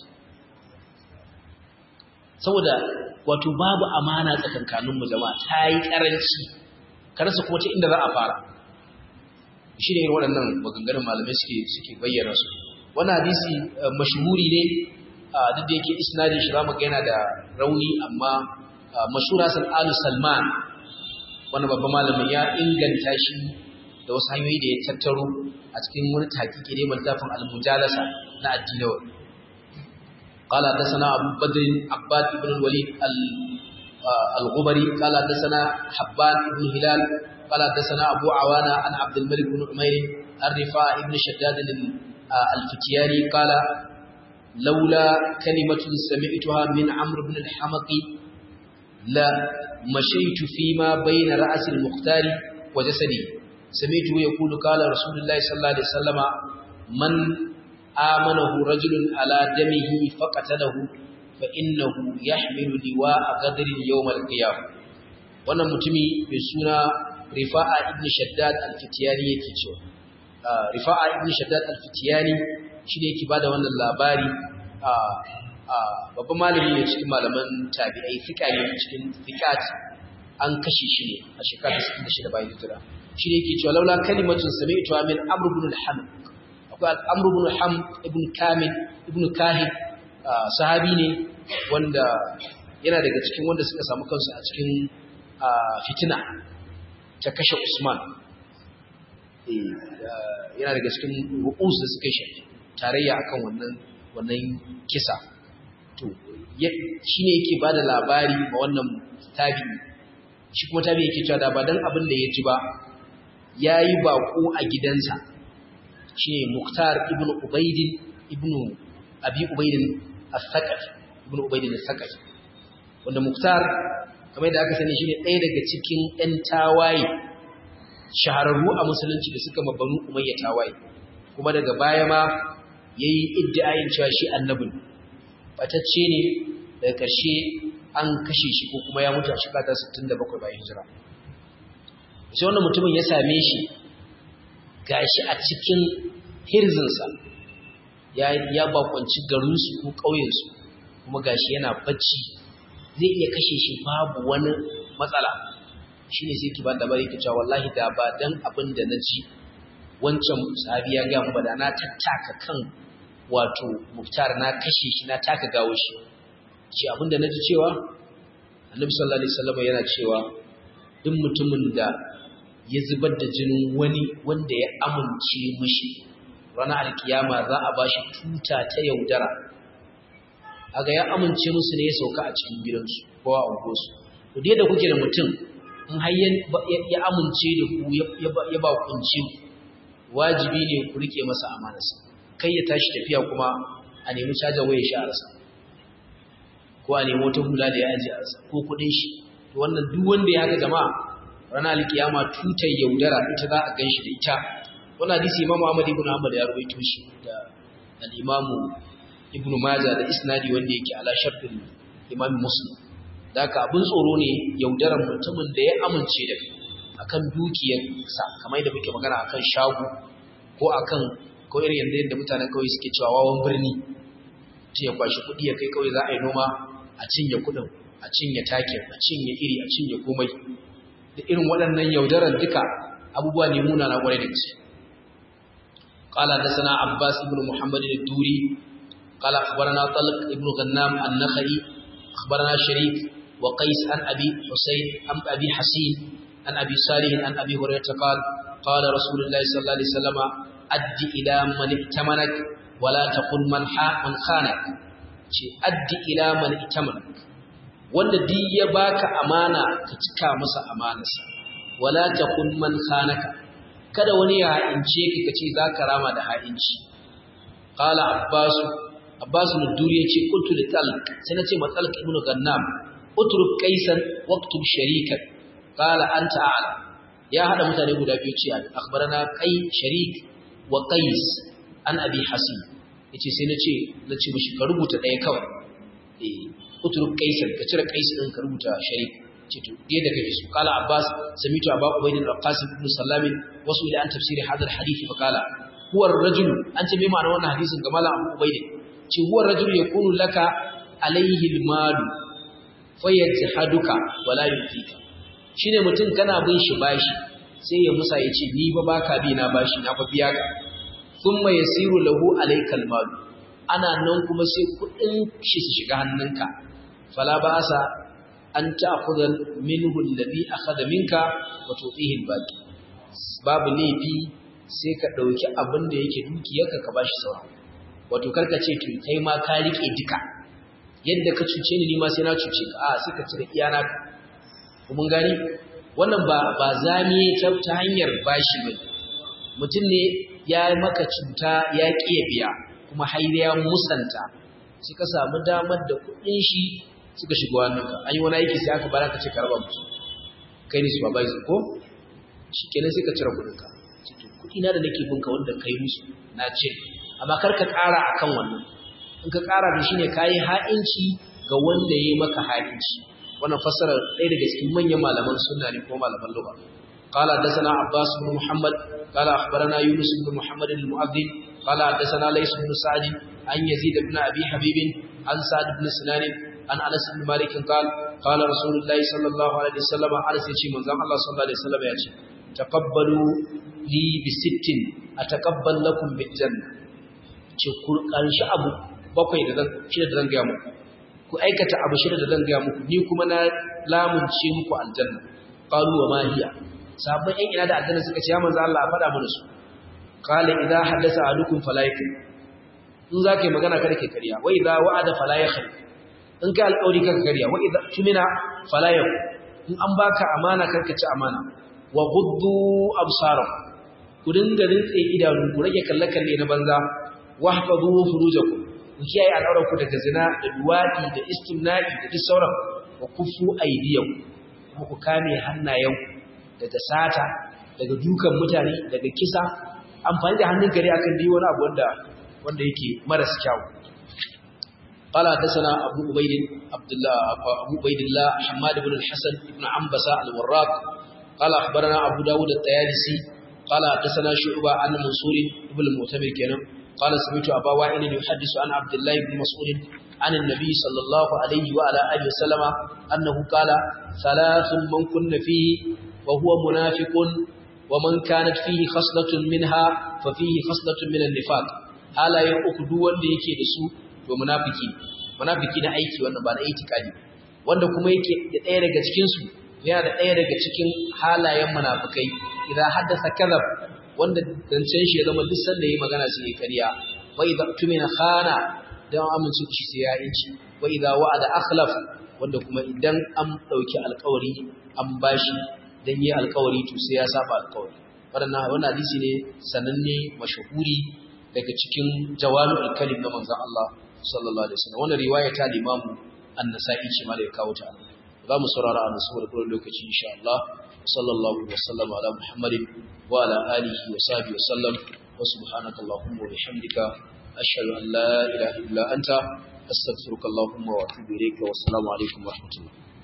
saboda wato babu amana tsakankaninmu jama'a ta yi ƙaranci ka rasa kuma ta inda za a fara shi ne waɗannan maganganun malamai suke suke bayyana su wannan hadisi mashhuri ne duk da yake isnadin shi zamu ga yana da rauni amma mashhura san alu salman wannan babban malamin ya inganta shi da wasu hanyoyi da ya tattaro a cikin wani takiki ne littafin al-mujalasa na addinawi قال حدثنا أبو بدر عباد بن الوليد الغبري قال حدثنا حبان بن هلال قال حدثنا أبو عوانة عن عبد الملك بن عمير الرفاع بن شداد الفتياني قال لولا كلمة سمعتها من عمرو بن الحمق لا مشيت فيما بين رأس المختار وجسدي سمعته يقول قال رسول الله صلى الله عليه وسلم من آمنه رجل على دمه فقتله فإنه يحمل لواء غدر يوم القيامة wannan mutumi mai suna rifa'a ibn shaddad al-fitiyani yake cewa rifa'a ibn shaddad al-fitiyani shine yake bada wannan labari babban malami ne cikin malaman tabi'ai fika ne cikin fikat an kashe shi ne a shekara 66 bayan hijira shine yake cewa laula kalimatun sami'tu min amr ibn al-ham akwai amr ibn al-ham ibn kamil ibn kahid sahabi ne wanda yana daga cikin wanda suka samu kansu a cikin fitina ta kashe Usman yana daga cikin ru'us da suka shi tarayya akan wannan wannan kisa to shine yake bada labari ma wannan tabi shi kuma tabi yake cewa da ba dan abin da ya ji ba yayi bako a gidansa shine Muktar ibn Ubayd ibn Abi Ubayd al-Thaqafi ibn Ubayd al-Thaqafi wanda Muktar kamar yadda aka sani shine ɗaya daga cikin ɗan tawaye shahararru a musulunci da suka mabanu umayya tawaye kuma daga baya ma yayi iddiayin cewa shi annabi batacce ne daga ƙarshe an kashe shi ko kuma ya mutu a shekara 67 bayan hijira sai wannan mutumin ya same shi gashi a cikin hirzinsa ya ya bakwanci garinsu ko ƙauyensu kuma gashi yana bacci zai iya kashe shi babu wani matsala shi ne sai ki ba labari ki cewa wallahi da ba dan abin da na ji wancan sahabi ya gaya ba da na tattaka kan wato muftar na kashe shi na taka gawo shi ce abin da na ji cewa annabi sallallahu alaihi wasallam yana cewa duk mutumin da ya zubar da jinin wani wanda ya amince mishi ranar alkiyama za a bashi tuta ta yaudara aga ya amince musu ne ya sauka a cikin gidansu ko a unguwarsu to dai da kuke da mutum in har ya amince da ku ya ba kunci wajibi ne ku rike masa amanarsa kai ya tashi tafiya kuma a nemi caja waya shi a rasa ko a nemi wata hula da ya aje a rasa ko kudin shi to wannan duk wanda ya ga jama'a ranar alkiyama tutar yaudara ita za a ganshi da ita wannan hadisi imamu ahmad ibn ahmad ya rawaito shi da al-imamu ibnu majah da isnadi wanda yake ala shartin imam muslim da ka abin tsoro ne yaudaran mutumin da ya amince da akan dukiyarsa kamar yadda muke magana akan shago ko akan ko irin yanda yadda mutanen kauye suke cewa wawan birni ce ya kwashi kuɗi ya kai kauye za a yi noma a cinye kuɗin a cinye takin a cinye iri a cinye komai da irin waɗannan yaudaran duka abubuwa ne muna na ƙwarai da gaske قال حدثنا عباس بن محمد الدوري قال أخبرنا طلق ابن غنام النخعي أخبرنا شريك وقيس عن أبي حسين عن أبي حسين عن أبي صالح عن أبي هريرة قال قال رسول الله صلى الله عليه وسلم أد إلى من ائتمنك ولا تقل من من خانك ce addi ila man itaman wanda duk ya baka amana ka cika masa amanarsa wala takun man khanaka kada wani ya ha'ince ka kace zaka rama da ha'inci qala abbas abbas nuduri yace qultu li talq sai nace ma talq ibn gannam utruk qaisan waqtub sharikan qala anta a'lam ya hada mutane guda biyu ce akhbarana qai sharik wa qais an abi hasim yace sai nace nace mishi ka rubuta daya kawai eh utruk qaisan ka cire qais din ka rubuta sharik ce to da kake so qala abbas samitu aba ubayd al-qasim ibn sallam wasu ila an tafsiri hadha al-hadith fa qala huwa ar-rajul an ce me ma'ana wannan hadisin ga malam abu ubayd ce huwa ar-rajul yakunu laka alayhi al-mal fayajhaduka wala yufika shine mutum kana bin shi bashi sai ya musa ya ce ni ba baka bi na bashi na fa biya ka thumma yasiru lahu alayka al-mal ana nan kuma sai kudin shi su shiga hannunka fala ba'asa an ta'khudha minhu alladhi akhadha minka wa tu'tihi al-baqi babu laifi sai ka dauki abin da yake dukiyarka ka bashi sauran wato karka ce to kai ma ka rike duka yadda ka cuce ni ma sai na cuce ka a sai ka cire iyana ka mun gani wannan ba ba zami ta hanyar bashi ba mutum ne ya maka cuta ya kiye biya kuma har ya musanta sai ka samu damar da kuɗin shi suka shigo hannunka an yi wani aiki sai aka bara ka ce ka raba musu kai ne supervisor ko shi kenan sai ka cire kuɗinka kuɗi na da nake binka wanda kai musu na ce amma kar ka ƙara akan wannan in ka ƙara da shi ne ka yi ha'inci ga wanda ya yi maka ha'inci wannan fassara ɗaya daga cikin manyan malaman sunna ne ko malaman lugha قال حدثنا عباس بن محمد قال أخبرنا يونس بن محمد المؤذن قال حدثنا ليس بن سعد عن يزيد بن أبي حبيب عن سعد بن سنان عن أنس بن مالك قال قال رسول الله صلى الله عليه وسلم أنس يشي من زمان الله صلى الله عليه وسلم يشي تقبلوا لي بست أتقبل لكم بالجنة شكر قرش أبو bakwai da zan shida da zan gaya muku ku aikata abu shida da zan gaya muku ni kuma na lamunce muku aljanna qalu wa ma hiya sabon yan ina da aljanna suka ce ya manzo Allah a faɗa mana su qala idza haddasa ahadukum fala yakun in zaka yi magana kada ke kariya wa idza wa'ada fala yakhli in ka alƙawari kaka kariya wa idza tumina fala yakun in an baka amana karka ci amana wa ghuddu absarakum ku dinga rintse idanu ku rage kalle kalle na banza wahfazu furujakum ku kiyaye al'aurar ku daga zina da duwadi da istimna'i da duk sauran wa kufu aydiyakum kuma ku kame hannayenku daga sata daga dukan mutane daga kisa amfani da hannun gari akan dai wani abu wanda wanda yake maras kyau قال حدثنا أبو عبيد عبد الله أبو عبيد الله حماد بن الحسن بن عنبسة الوراق قال أخبرنا أبو داود الطيالسي قال حدثنا شعبة عن منصور بن المعتمر كان قال سمعت أبا وائل يحدث عن عبد الله بن مسعود عن النبي صلى الله عليه وعلى آله وسلم أنه قال ثلاث من كن فيه وهو منافق ومن كانت فيه خصلة منها ففيه خصلة من النفاق hala ya uku duk wanda yake da su to munafiki munafiki na aiki wannan ba na itikadi wanda kuma yake da ɗaya daga cikin su yana da ɗaya daga cikin halayen munafikai idan haddasa kadhab wanda dancen shi ya zama duk sanda yayi magana sai ya kariya wa idza tumina khana dan amince shi sai ya inci wa idza wa'ada akhlaf wanda kuma idan an dauki alƙawari an bashi dan yi alƙawari to sai ya saba alƙawari wannan wannan hadisi ne sananne mashahuri daga cikin jawami'ul kalim na manzon Allah sallallahu alaihi wasallam wannan riwaya ta Imam An-Nasa'i ce ma da ya kawo ta za mu saurara a nasu da lokaci insha Allah sallallahu alaihi wasallam ala Muhammadin wa ala alihi wa sahbihi wasallam wa subhanaka allahumma wa bihamdika ashhadu an la ilaha illa anta astaghfiruka allahumma wa atubu ilayka wa assalamu alaikum wa rahmatullah